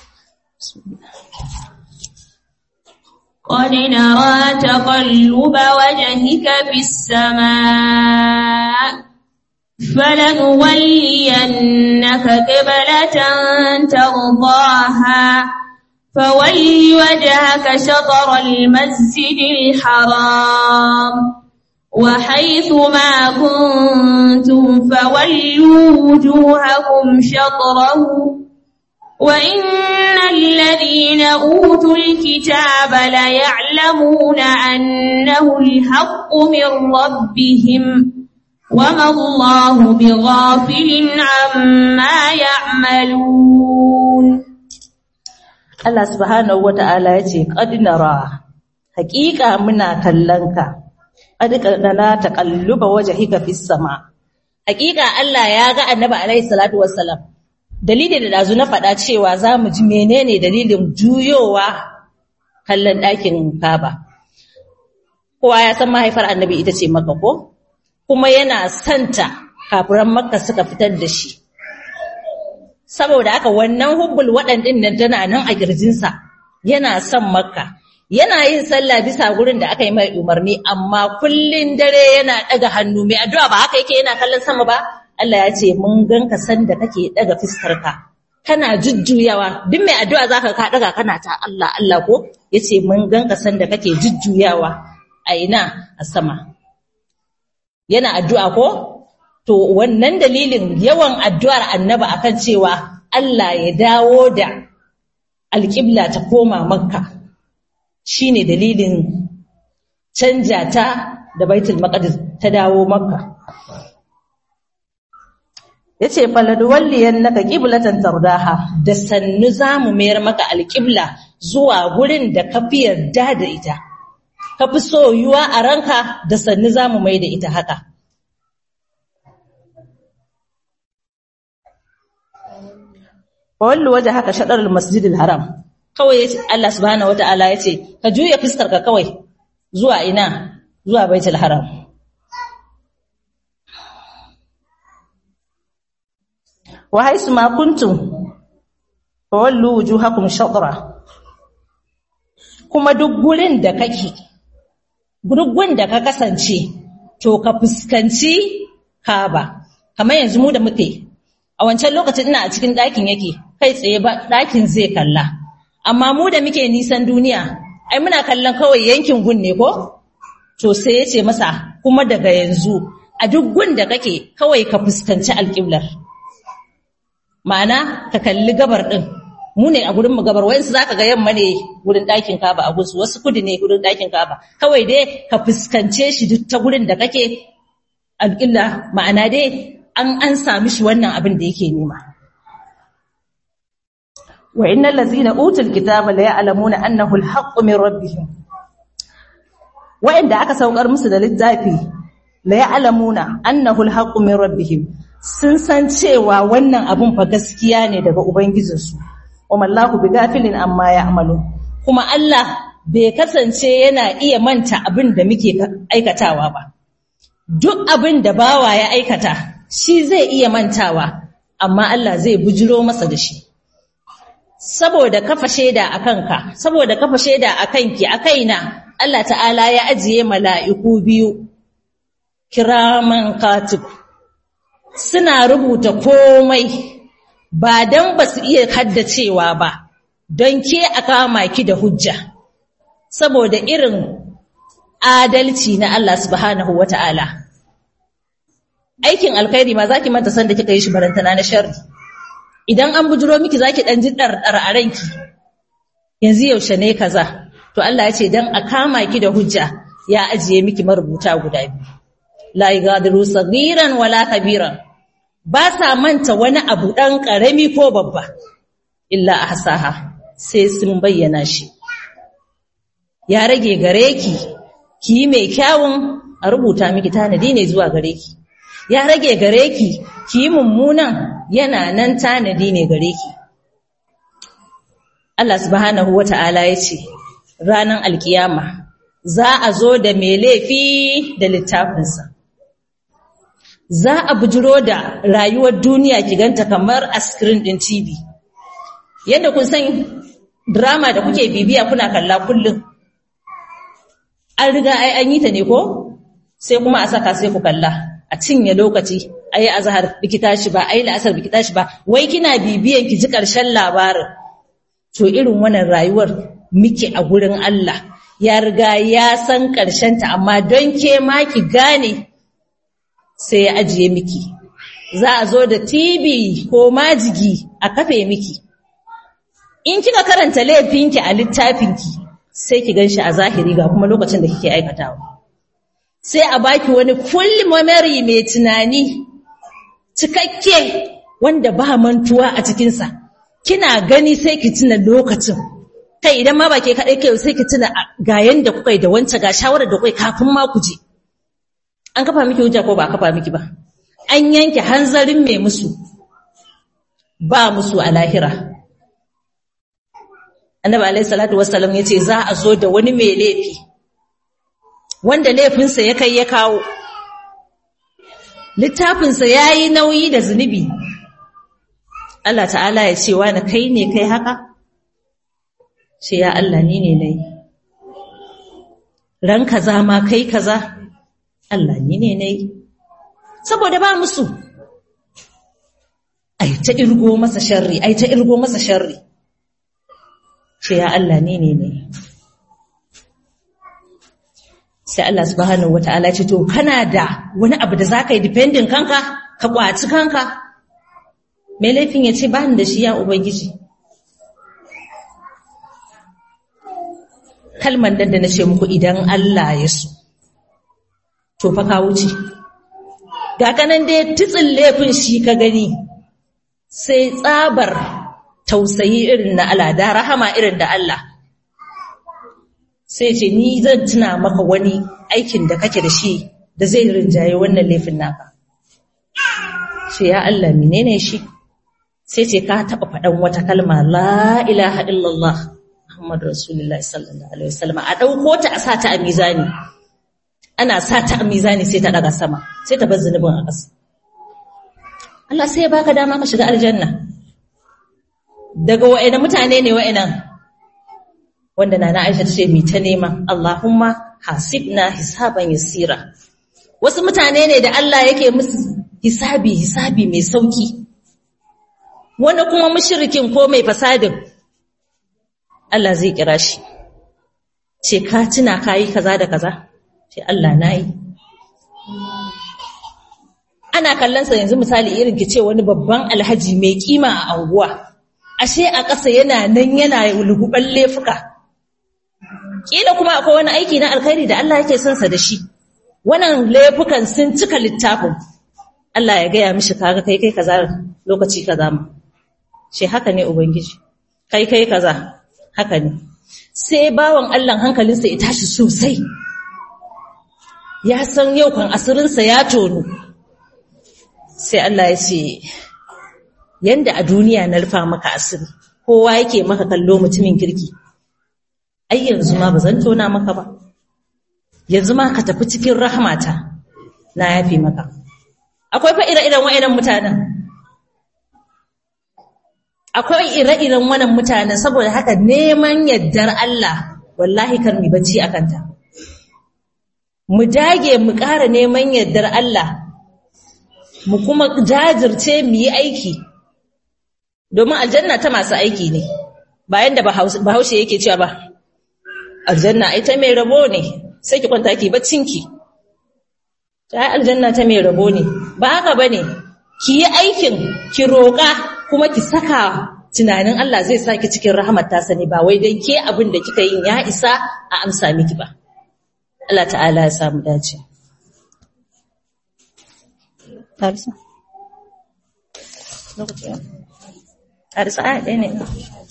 قد نرى تقلب وجهك في السماء فلنولينك قبلة ترضاها فول وجهك شطر المسجد الحرام وحيث ما كنتم فولوا وجوهكم شطره وإن الذين أوتوا الكتاب ليعلمون أنه الحق من ربهم وما الله بغافل عما يعملون Allah subhanahu wata'ala ya ce qad nara haqiqa muna kallanka qad kana taqalluba wajhika fis sama haqiqa Allah ya ga annabi alaihi salatu wassalam dalilin da dazu na faɗa cewa za mu ji menene dalilin juyowa kallon ɗakin kaba kowa ya san mahaifar annabi ita ce maka ko kuma yana santa kafiran makka suka fitar da shi saboda haka wannan hubbul waɗandin nan tana nan a ƙirjinsa yana son makka yana yin sallah bisa gurin da aka yi mai umarni amma kullun dare yana ɗaga hannu mai addu'a ba haka yake yana kallon sama ba Allah ya ce mun ganka san da kake ɗaga fiskarka kana jujjuyawa duk mai addu'a zaka ka ɗaga kana ta Allah Allah ko yace mun ganka san da kake jujjuyawa a ina a sama yana addu'a ko to wannan dalilin yawan addu'ar annaba akan cewa Allah ya dawo da alƙibla ta koma makka shine dalilin canja ta da baitul maqdis ta dawo makka yace faladwalliyannaka qiblatan tardaha da sannu zamu mayar maka alƙibla zuwa gurin da ka fi yarda da ita ka fi soyuwa a ranka da sannu zamu mai da ita haka wallu waje haka shaɗar masjidil haram kawai Allah subhanahu wata'ala ya ce ka juya ka kawai zuwa ina zuwa baitul haram wa haisu ma kuntum fa wallu wujuhakum shatra kuma duk gurin da kake duk gurin da ka kasance to ka fuskanci Kaaba kamar yanzu mu da muke a wancan lokacin ina a cikin ɗakin yake kai tsaye ba ɗakin zai kalla amma mu da muke nisan duniya ai muna kallon kawai yankin gun ne ko to sai ya ce masa kuma daga yanzu a duk gun da kake kawai ka fuskanci alƙiblar ma'ana ka kalli gabar ɗin mu ne a gurin mu gabar wayansu zaka ga yamma ne gurin ɗakin kaba a gusu wasu kudu ne gurin ɗakin kaba kawai dai ka fuskance shi duk ta gurin da kake alƙilla ma'ana dai an an sami shi wannan abin da yake nema wa innal ladzina utul kitaba la ya'lamuna annahu al-haqqu min rabbihim wa'inda aka saukar musu da littafi la ya'lamuna annahu al-haqqu min rabbihim sun san cewa wannan abun fa gaskiya ne daga ubangijinsu wa mallahu bigafilin amma ya'malu kuma Allah bai kasance yana iya manta abin da muke aikatawa ba duk abin da bawa ya aikata shi zai iya mantawa amma Allah zai bujiro masa da shi saboda kafa shaida a kanka saboda kafa shaida a kanki a kaina Allah ta'ala ya ajiye mala'iku biyu kiraman katib suna rubuta komai ba don ba su iya haddacewa ba don ke a kama ki da hujja saboda irin adalci na Allah subhanahu wa ta'ala aikin alkhairi ma zaki manta san da kika yi shi barantana na sharri idan an bujiro miki zaki dan ji dardar a ranki yanzu yaushe ne kaza to Allah ya ce dan a kama ki da hujja ya ajiye miki marubuta guda biyu la yagadiru saghiran wala kabiran ba sa manta wani abu dan karami ko babba illa ahsaha sai sun bayyana shi ya rage gare ki ki mai kyawun a rubuta miki tanadi ne zuwa gare ki ya rage gare ki ki yi mummunan yana nan tanadi ne gare ki Allah subhanahu wata'ala ya ce ranar alkiyama za a zo da mai laifi da littafinsa za a bujiro da rayuwar duniya ki ganta kamar a screen din TV yadda kun san drama da kuke bibiya kuna kalla kullum an riga ai an yi ta ne ko sai kuma a saka sai ku kalla a cinye lokaci ayi azhar biki tashi ba ayi la'asar biki tashi ba wai kina bibiyan ki ji karshen labarin to irin wannan rayuwar muke a gurin Allah ya riga ya san karshen ta amma don ke ma ki gane sai ya ajiye miki za a zo da TV ko majigi a kafe miki in kika karanta laifinki a littafinki sai ki ganshi a zahiri ga kuma lokacin da kike aikatawa sai a baki wani full memory mai tunani cikakke wanda ba mantuwa a cikinsa kina gani sai ki tuna lokacin kai idan ma ba ke kaɗai kai sai ki tuna ga yanda kuka yi da wancan ga shawarar da kuka kafin ma ku je an kafa miki hujja ko ba a kafa miki ba an yanke hanzarin mai musu ba musu a lahira annabi alaihi salatu wassalam yace za a zo da wani mai laifi wanda laifinsa ya kai ya kawo littafinsa yayi nauyi da zunubi Allah ta'ala ya ce wani kai ne kai haka ce ya Allah ni ne nayi ran kaza ma kai kaza Allah ni ne nayi saboda ba musu ai ta irgo masa sharri ai ta irgo masa sharri ce ya Allah ni ne ne sai Allah subhanahu wata'ala ce to kana da wani abu da zaka yi dependent kanka ka kwaci kanka mai laifin ya ce ba ni da shi ya ubangiji kalman nan da na ce muku idan Allah ya so to fa ka wuce ga kanan dai tutsin laifin shi ka gani sai tsabar tausayi irin na Allah da rahama irin da Allah sai ce ni zan tuna maka wani aikin da kake da shi da zai rinjaye wannan laifin naka ce ya Allah menene shi sai ce ka taba faɗan wata kalma la ilaha illallah Muhammadu Rasulullahi sallallahu alaihi wasallam a dauko ta a sata a mizani ana sata a mizani sai ta daga sama sai ta bar zunubin a ƙasa Allah sai ya baka dama ka shiga aljanna daga wa'ina mutane ne wa'inan wanda nana Aisha ta ce mi ta nema Allahumma hasibna hisaban yasira wasu mutane ne da Allah yake musu hisabi hisabi mai sauki wanda kuma mushrikin ko mai fasadin Allah zai kira shi ce ka tuna kayi kaza da kaza ce Allah nayi ana kallon sa yanzu misali irin ki ce wani babban alhaji mai kima a anguwa ashe a ƙasa yana nan yana luguban laifuka kila kuma akwai wani aiki na alkhairi da Allah yake son sa da shi wannan laifukan sun cika littafin Allah ya gaya mishi kaga kai kai kaza lokaci kaza ma shi haka ne ubangiji kai kai kaza haka ne sai bawan Allah hankalinsa ya tashi sosai ya san yau kan asirinsa ya tonu sai Allah ya ce yanda a duniya na rufa maka asiri kowa yake maka kallo mutumin kirki ai yanzu ma ba zan tona maka ba yanzu ma ka tafi cikin rahmata na yafe maka akwai fa ire-iren wa'idan mutanen akwai ire-iren wannan mutanen saboda haka neman yaddar Allah wallahi kar mu bacci akan ta mu dage mu ƙara neman yaddar Allah mu kuma jajirce mu yi aiki domin aljanna ta masu aiki ne bayan da bahaushe yake cewa ba aljanna ai ta mai rabo ne sai ki kwanta ki baccinki ta aljanna ta mai rabo ne ba haka bane ki yi aikin ki roƙa kuma ki saka tunanin Allah zai saki cikin rahmat ta sani ba wai dan ke abin da kika yin ya isa a amsa miki ba Allah ta'ala ya samu dace Tarisa. Tarisa a ɗaya ne.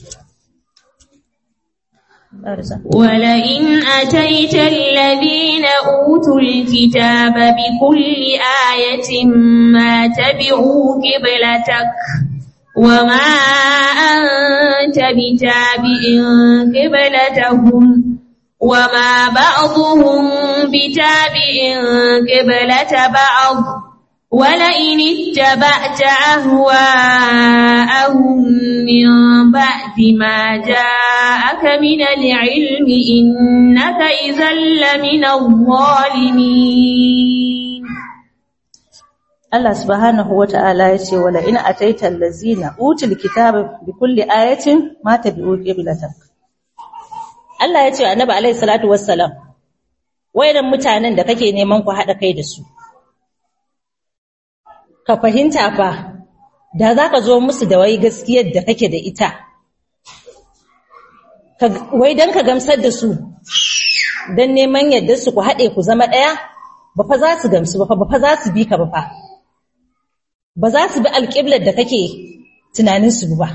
ولئن أتيت الذين أوتوا الكتاب بكل آية ما تبعوا قبلتك وما أنت بتابع قبلتهم وما بعضهم بتابع قبلة بعض ولئن اتبعت أهواءهم من بعد ما جاءك من العلم إنك إذا لمن الظالمين Allah subhanahu wata'ala ya ce wala in ataita allazina utul kitaba bi kulli ayatin ma tabi'u qiblatak Allah ya ce annabi alaihi salatu wassalam wayannan mutanen da kake neman ku hada kai da su ka fahimta fa da zaka zo musu da wai gaskiyar da kake da ita wai dan ka gamsar da su dan neman yadda su ku hade ku zama daya ba fa za su gamsu ba fa ba fa za su bi ka ba fa ba za su bi alƙiblar da kake tunanin su ba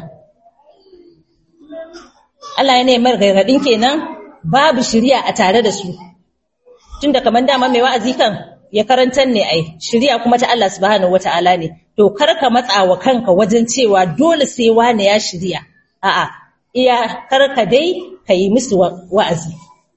Allah ya nemar gargadin kenan babu shiriya a tare da su tunda kaman dama mai wa'azi kan ya karantar ne ai shiriya kuma ta Allah subhanahu wataala ne to kar ka matsa wa kanka wajen cewa dole sai wane ya shirya a'a iya kar ka dai ka yi musu wa'azi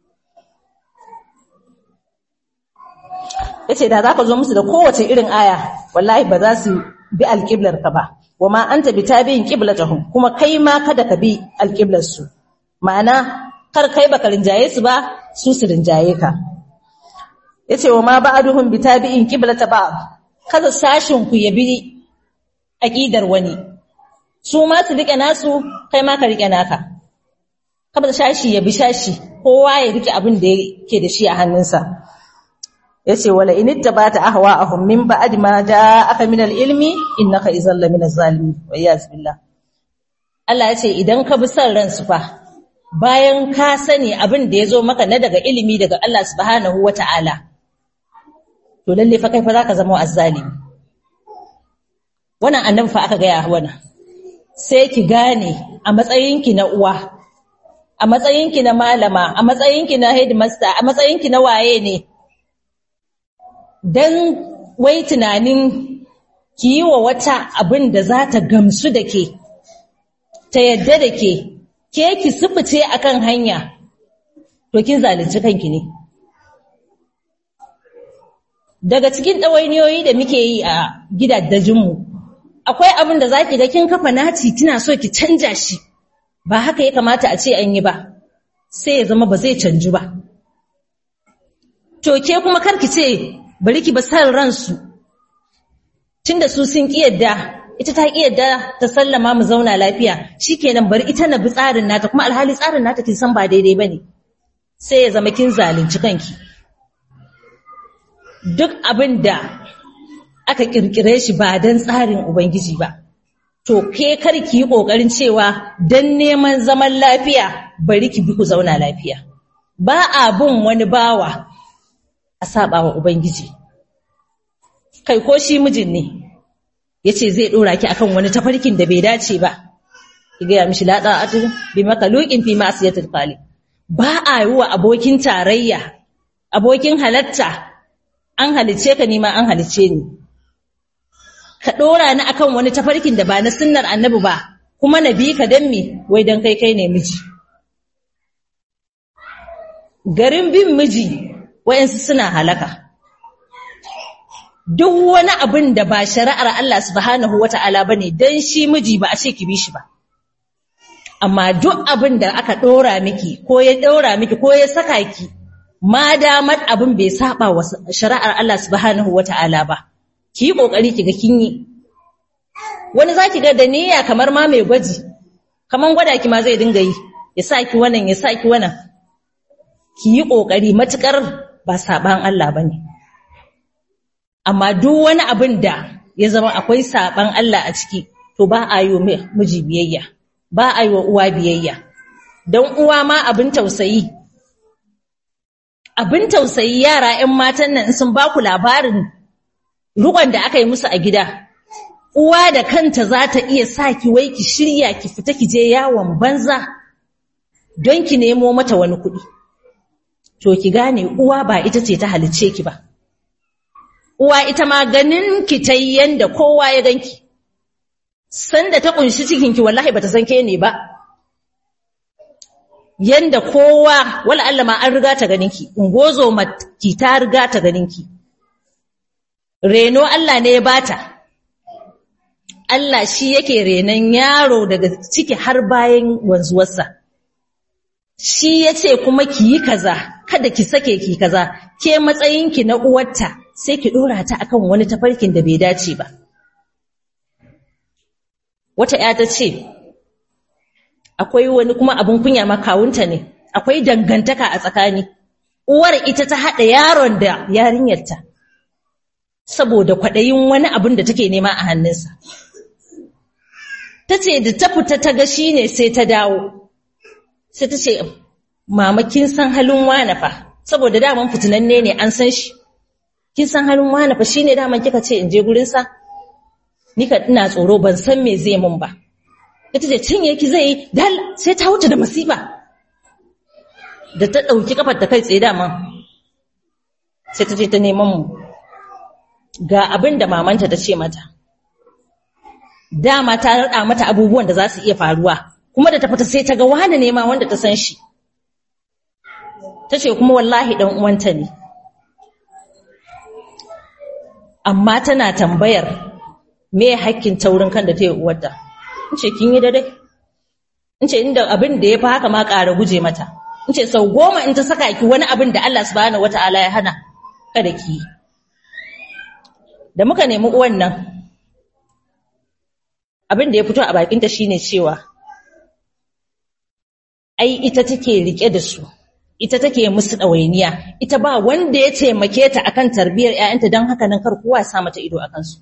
yace da zaka zo musu da kowace irin aya wallahi ba za su bi alƙiblar ka ba wa ma anta bi tabi'in qiblatahum kuma kai ma kada ka bi alƙiblar su ma'ana kar kai baka rinjaye su ba su su rinjaye ka yace wa ma ba'duhum bi tabi'in qiblata ba'd kada sashin ku ya bi aqidar wani su ma su rike nasu kai ma ka rike naka kada shashi ya bi shashi kowa ya rike abin da yake da shi a hannunsa yace wala in ittabata ahwa'ahum min ba'd ma ja'aka min al-ilmi innaka idhal min az-zalimin wa yaz billah Allah yace idan ka bi san ransu fa bayan ka sani abin da yazo maka na daga ilimi daga Allah subhanahu wata'ala to lalle fa kai fa zaka zama azzalimi wannan annabi fa aka gaya wannan sai ki gane a matsayinki na uwa a matsayinki na malama a matsayinki na headmaster a matsayinki na waye ne dan wai tunanin ki yi wa wata abin da za ta gamsu da ke ta yadda da ke ke ki sufuce akan hanya to kin zalunci kanki ne daga cikin ɗawainiyoyi da muke yi a gidajenmu akwai abin da zaki ga kin kafa naci kina so ki canja shi ba haka ya kamata a ce an yi ba sai ya zama ba zai canju ba to ke kuma karki ce bari ki ba san ransu tunda su sun ki yadda ita ta ki yadda ta sallama mu zauna lafiya shikenan bari ita na bi tsarin nata kuma alhali tsarin nata kin san ba daidai bane sai ya zama kin zalunci kanki duk abin da aka kirkire shi ba don tsarin Ubangiji ba. To, ke kar ki yi ƙoƙarin cewa don neman zaman lafiya bari ki bi ku zauna lafiya. Ba a bin wani bawa a saba wa Ubangiji. Kai ko shi mijin ne, ya ce zai ɗora ki akan wani tafarkin da bai dace ba. Ki gaya mishi latsa a bi maka luƙin fi masu yatar Ba a yi wa abokin tarayya, abokin halatta, an halice ka nima an halice ni. ka ɗora ni akan wani tafarkin da ba na sunnar annabi ba kuma na bi ka dan me wai dan kai kai ne miji garin bin miji wayansu suna halaka duk wani abin da ba shari'ar Allah subhanahu wata'ala bane dan shi miji ba a ce ki bi shi ba amma duk abin da aka ɗora miki ko ya ɗora miki ko ya saka ki ma damar abin bai saba wa shari'ar Allah subhanahu wata'ala ba ki yi ƙoƙari ki ga kin yi wani za ki ga da niyya kamar ma mai gwaji kamar gwada ki ma zai dinga yi ya sa ki wannan ya sa ki wannan ki yi ƙoƙari matuƙar ba saɓan Allah ba ne amma duk wani abin da ya zama akwai saɓan Allah a ciki to ba a yi wa miji biyayya ba a yi wa uwa biyayya don uwa ma abin tausayi abin tausayi yara 'yan matan nan sun ba ku labarin rukon da aka yi musu a gida uwa da kanta za ta iya sa ki wai ki shirya ki fita ki je yawon banza don ki nemo mata wani kuɗi to ki gane uwa ba ita ce ta halicce ki ba uwa ita ma ganin ki ta yi yanda kowa ya ganki sanda ta kunshi cikinki wallahi bata san ke ne ba yanda kowa wala Allah ma an riga ta ganinki ungozo ki ta riga ta ganinki reno Allah ne ya bata Allah shi yake renon yaro daga ciki har bayan wanzuwarsa shi yace kuma ki yi kaza kada ki sake ki kaza ke matsayinki na uwarta sai ki dora ta akan wani tafarkin da bai dace ba wata ya ta ce akwai wani kuma abin kunya ma kawunta ne akwai dangantaka a tsakani uwar ita ta haɗa yaron da yarinyarta saboda kwaɗayin wani abin da take nema a hannunsa. Ta ce da ta fita ta ga shi ne sai ta dawo, sai ta ce, Mama, kin san halin wane fa, saboda daman fitinanne ne an san shi, kin san halin wane fa shi ne daman kika ce in je gurinsa? Ni ka ina tsoro ban san me zai mun ba. Ita ce cinye ki zai yi, dal sai ta wuce da masifa. Da ta ɗauki kafar ta kai tsaye daman, sai ta ce ta neman mu. ga abin da mamanta ta ce mata dama ta rada mata abubuwan da za su iya faruwa kuma da ta fita sai ta ga wani ne ma wanda ta san shi ta ce kuma wallahi dan uwanta ne amma tana tambayar me hakkin taurin kan da ta yi uwarta in ce kin yi daidai in ce inda abin da ya fi haka ma ƙara guje mata in ce sau goma in ta saka ki wani abin da Allah subhanahu wata'ala ya hana kada ki yi da muka nemi uwan nan abin da ya fito a bakinta shine cewa ai ita take rike da su ita take musu ɗawainiya ita ba wanda ya taimake ta akan tarbiyyar ƴaƴanta don haka nan kar kowa ya sa mata ido akan su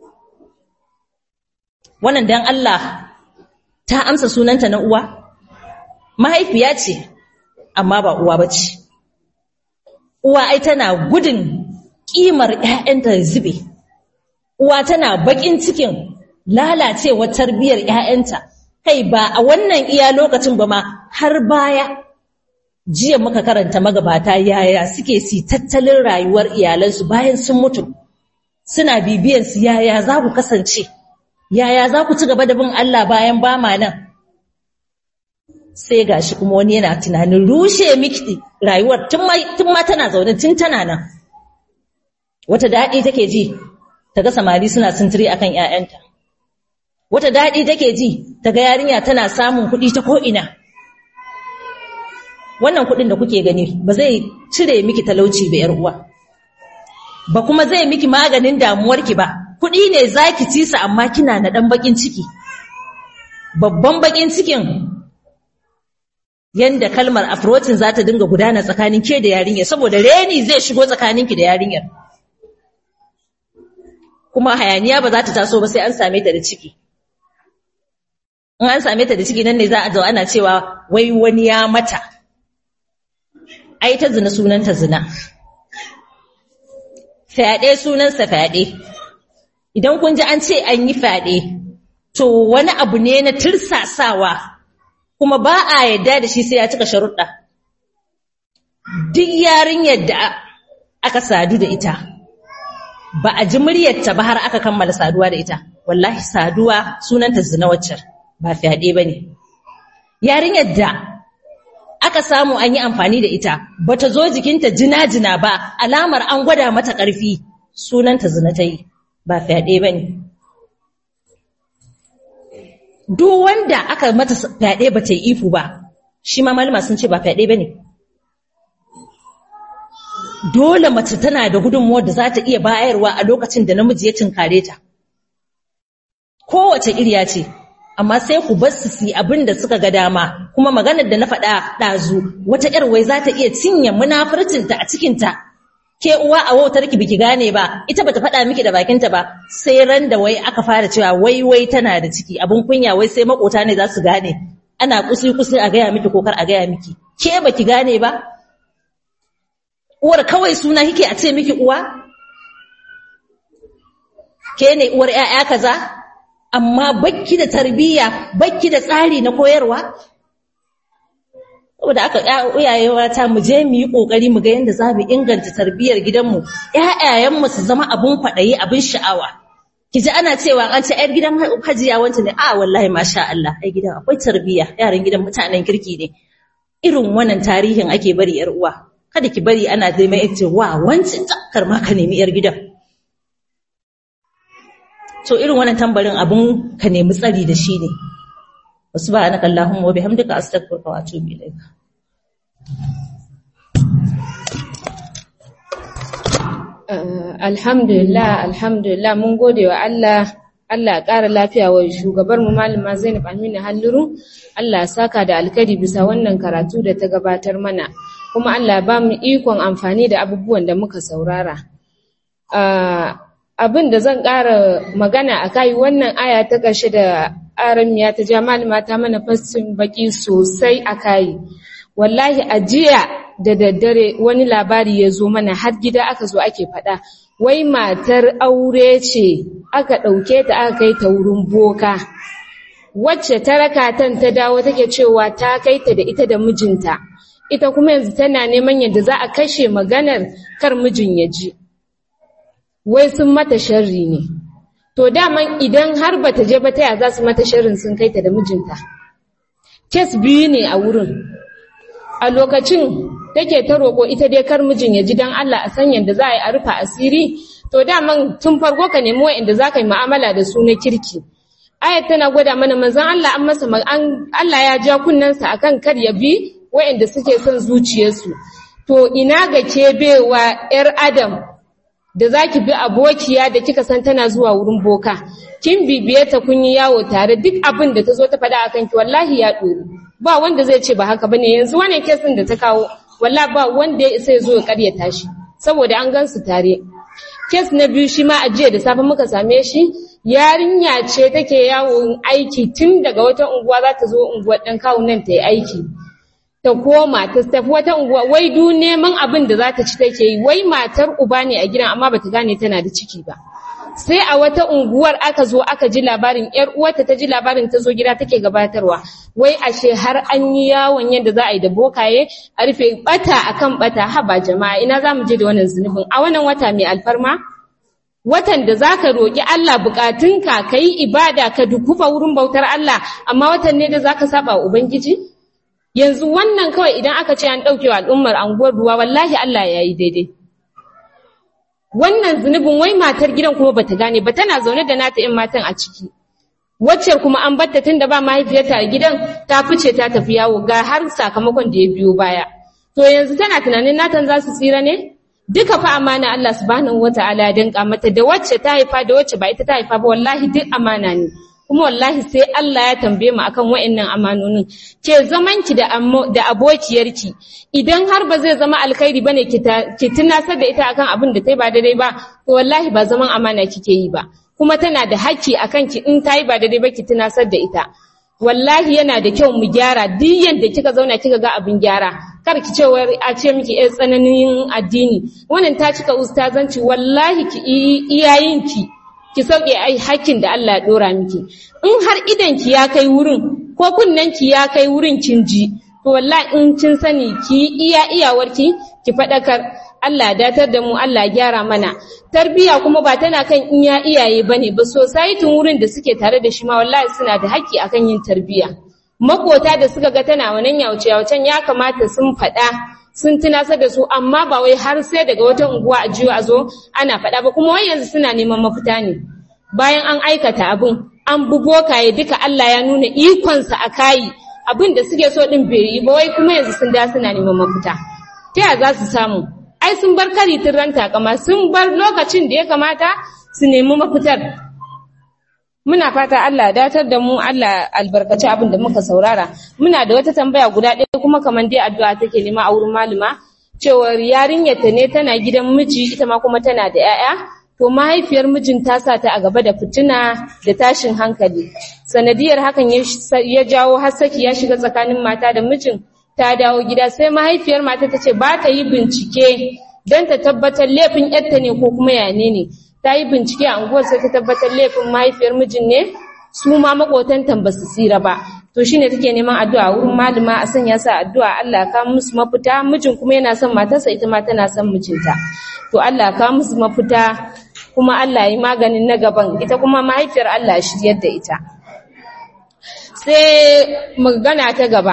wannan dan Allah ta amsa sunanta na uwa mahaifiya ce amma ba uwa bace uwa ai tana gudun kimar ƴaƴanta zube uwa tana bakin cikin lalacewar tarbiyyar ƴaƴanta kai ba a wannan iya lokacin ba ma har baya jiya muka karanta magabata yaya suke si tattalin rayuwar iyalansu bayan sun mutu suna bibiyan su yaya za ku kasance yaya za ku ci gaba da bin Allah bayan ba ma nan sai gashi kuma wani yana tunanin rushe miki rayuwar tun ma tana zaune tun tana nan wata daɗi take ji ta ga samari suna sintiri akan ƴaƴanta wata daɗi take ji ta ga yarinya tana samun kuɗi ta ko'ina wannan kuɗin da kuke gani ba zai cire miki talauci ba ‘yar uwa ba kuma zai miki maganin damuwarki ba kuɗi ne za ki ci su amma kina na ɗan baƙin ciki babban baƙin cikin yanda kalmar afrotin za ta dinga gudana tsakanin ke da yarinyar saboda reni zai shigo tsakaninki da yarinyar kuma hayaniya ba za ta taso ba sai an same ta da ciki in an same ta da ciki nan ne za a zo ana cewa wai wani ya mata ai ta zina sunanta zina fyaɗe sunansa fyaɗe idan kun ji an ce an yi fyaɗe to wani abu ne na tirsasawa kuma ba a yadda da shi sai ya cika sharuɗa duk yarinyar da aka sadu da ita ba a ji muryarta ba har aka kammala saduwa da ita wallahi saduwa sunanta zina waccar ba fyaɗe ba ne yarinyar da aka samu an yi amfani da ita bata zo jikinta jina-jina ba alamar an gwada mata ƙarfi sunanta zina ta yi ba fyaɗe ba ne duk wanda aka mata fyaɗe ba ta yi ifu ba shi ma malama sun ce ba fyaɗe ba ne dole mace tana da gudunmuwar da za ta iya bayarwa a lokacin da namiji ya cinkare ta kowace iriya ce amma sai ku bar su yi abin da suka ga dama kuma maganar da na faɗa ɗazu wata ƴar wai za ta iya cinye munafurcinta a cikinta ke uwa a wautar ki biki gane ba ita bata faɗa miki da bakinta ba sai ran da wai aka fara cewa wai wai tana da ciki abin kunya wai sai makota ne za su gane ana kusi kusi a gaya miki ko kar a gaya miki ke baki gane ba uwar kawai suna kike a ce miki uwa ke ne uwar ƴaƴa kaza amma bakki da tarbiyya bakki da tsari na koyarwa saboda aka iyaye mata mu je mu yi kokari mu ga yanda za mu inganta tarbiyyar gidanmu ƴaƴayenmu su zama abun kwaɗayi abin sha'awa ki ji ana cewa an ce ƴar gidan hajiya wancan ne a wallahi masha Allah ai gidan akwai tarbiyya yaran gidan mutanen kirki ne irin wannan tarihin ake bari ƴar uwa kada ki bari ana zai mai ce wa wancan kar ma ka nemi ƴar gidan to irin wannan tambarin abun ka nemi tsari da shi ne subhanaka allahumma wa bihamdika astaghfiruka wa atubu ilaik alhamdulillah alhamdulillah mun gode wa Allah Allah ya ƙara lafiya wa shugabar mu malama Zainab Aminu Halluru Allah ya saka da alkari bisa wannan karatu da ta gabatar mana kuma Allah ba mu ikon amfani da abubuwan da muka saurara abin da zan ƙara magana a kai wannan aya ta ƙarshe da aramiya ta ja malama ta mana fassin baki sosai a kai wallahi a jiya da daddare wani labari ya zo mana har gida aka zo ake faɗa wai matar aure ce aka ɗauke ta aka kai ta wurin boka wacce ta raka tan ta dawo take cewa ta kai ta da ita da mijinta ita kuma yanzu tana neman yadda za a kashe maganar kar mijin ya ji wai sun mata sharri ne to daman idan har bata je ba taya za su mata shirin sun kai ta da mijinta kes biyu ne a wurin a lokacin take ta roƙo ita dai kar mijin ya ji dan Allah a san yanda za a yi a rufa asiri to daman tun farko ka nemi wa'anda za ka yi mu'amala da su na kirki ayat tana gwada mana manzon Allah an masa Allah ya ja kunnensa akan kar ya bi wa'anda suke son zuciyarsu to ina ga ke bewa yar adam da zaki bi abokiya da kika san tana zuwa wurin boka kin bibiye ta kun yi yawo tare duk abin da ta zo ta faɗa akan ki wallahi ya ɗori ba wanda zai ce ba haka bane yanzu wannan kesin da ta kawo wallahi ba wanda ya isa ya zo ya karyata shi saboda an gan su tare kes na biyu shi ma a jiya da safe muka same shi yarinya ce take yawon aiki tun daga wata unguwa za ta zo unguwar ɗan kawo nan ta yi aiki ta koma ta tafi wata unguwa wai du neman abin da za ta ci take yi wai matar uba ne a gidan amma bata gane tana da ciki ba sai a wata unguwar aka zo aka ji labarin yar uwarta ta ji labarin ta zo gida take gabatarwa wai ashe har an yi yawon yadda za a yi da bokaye a rufe bata akan bata haba jama'a ina za mu je da wannan zunubin a wannan wata mai alfarma watan da za ka roƙi Allah buƙatunka ka yi ibada ka dukufa wurin bautar Allah amma watan ne da za ka saba wa Ubangiji? Yanzu wannan kawai idan aka ce an ɗauke wa al'ummar anguwar ruwa wallahi Allah ya yi daidai. Wannan zunubin wai matar gidan kuma bata gane ba tana zaune da nata ‘yan matan a ciki. Wacce kuma an batta tun da ba mahaifiyarta a gidan ta fice ta tafi yawo ga har sakamakon da ya biyo baya. To yanzu tana tunanin natan za su tsira ne? duka fa amana Allah subhanahu wataala ya danka mata da wacce ta haifa da wacce ba ita ta haifa ba wallahi duk amana ne kuma wallahi sai Allah ya tambaye mu akan wa'annan amanonin ke zaman ki da da abokiyarki idan har ba zai zama alkhairi bane ki ki tunasar da ita akan abin da tai ba daidai ba to wallahi ba zaman amana kike yi ba kuma tana da haƙƙi akan ki in tayi ba daidai ba ki tunasar da ita wallahi yana da kyau mu gyara duk yanda kika zauna kika ga abin gyara kar ki ce a ce miki eh tsananin addini wannan ta cika ustazanci wallahi ki iyayenki ki sauke ai hakkin da Allah ya dora miki in har idan ki ya kai wurin ko kunnen ki ya kai wurin kin ji to wallahi in kin sani ki iya iyawarki ki fadakar Allah datar da mu Allah gyara mana tarbiya kuma ba tana kan iya iyaye bane ba society wurin da suke tare da shi ma wallahi suna da haƙƙi akan yin tarbiya makota da suka ga tana wannan yauce yaucen ya kamata sun faɗa sun tunasar da su amma ba wai har sai daga wata unguwa a jiyo a zo ana faɗa ba kuma wai yanzu suna neman mafita ne bayan an aikata abin an bugo kaye duka Allah ya nuna ikonsa a kayi abin da suke so din bai yi ba wai kuma yanzu sun da suna neman mafita ta ya za su samu ai sun bar kari tun ran takama sun bar lokacin da ya kamata su nemi mafitar muna fata Allah datar da mu Allah albarkaci abin da muka saurara muna da wata tambaya guda ɗaya kuma kamar dai addu'a take nema a wurin malama cewar yarinyarta ne tana gidan miji ita ma kuma tana da 'ya'ya to mahaifiyar mijin ta sa ta a gaba da fitina da tashin hankali sanadiyar hakan ya jawo hassaki ya shiga tsakanin mata da mijin ta dawo gida sai mahaifiyar mata ta ce ba ta yi bincike don ta tabbatar laifin yarta ne ko kuma yane ne ta yi bincike a unguwar sai ta tabbatar laifin mahaifiyar mijin ne su ma makotantan ba su tsira ba to shine take neman addu'a wurin malama a sanya sa addu'a Allah ka musu mafita mijin kuma yana son matarsa ita ma tana son mijinta to Allah ka musu mafita kuma Allah yi maganin na gaban ita kuma mahaifiyar Allah shiryar da ita sai magana ta gaba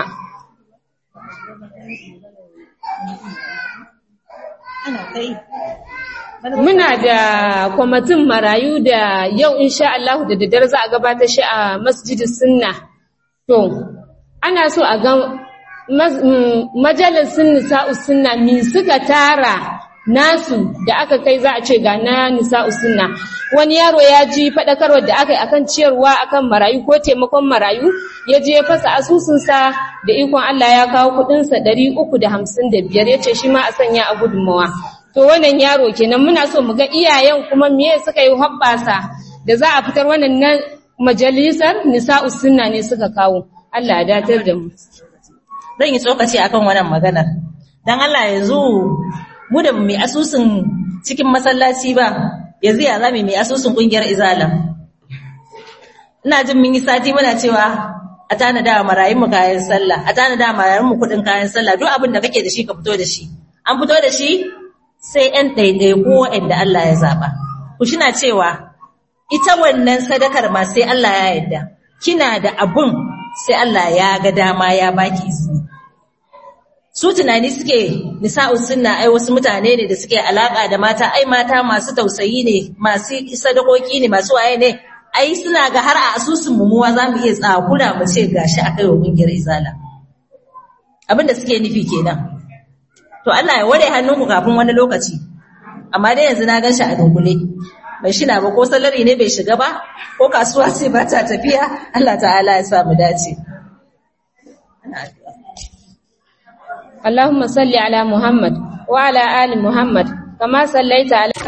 Muna da kwamitin marayu da yau insha Allah da daddare za a gabatar shi a masjidin sunna. To, ana so a ga majalisun nisa'us sunna min suka tara nasu da aka kai za a ce ga na nisa'u sunna wani yaro ya ji faɗakarwar da aka yi akan ciyarwa akan marayu ko taimakon marayu ya je fasa asusunsa da ikon Allah ya kawo kuɗinsa ɗari uku da hamsin da biyar ya ce shi ma a sanya a gudunmawa to wannan yaro kenan muna so mu ga iyayen kuma miye suka yi hoɓɓasa da za a fitar wannan na majalisar nisa'u sunna ne suka kawo Allah ya datar da mu zan yi tsokaci akan wannan maganar dan Allah yanzu mu da mai asusun cikin masallaci ba yanzu ya zame mai asusun kungiyar izala ina jin mun yi sati muna cewa a tanada wa marayun mu kayan sallah a tanada wa marayun mu kudin kayan sallah duk abin da kake da shi ka fito da shi an fito da shi sai ɗan ɗaiɗai ko waɗanda Allah ya zaba ku shina cewa ita wannan sadakar ma sai Allah ya yarda kina da abun sai Allah ya ga dama ya baki izini su tunani suke nisa'us sunna ai wasu mutane ne da suke alaka da mata ai mata masu tausayi ne masu sadakoki ne masu waye ne ai suna ga har a asusun mumuwa za mu iya tsakura mu ce gashi a kai wa kungiyar izala abin da suke nufi kenan to Allah ya ware hannunku kafin wani lokaci amma dai yanzu na ganshi a dunkule bai shina ba ko salari ne bai shiga ba ko kasuwa ce ba ta tafiya Allah ta'ala ya sa mu dace اللهم صل على محمد وعلى آل محمد كما صليت على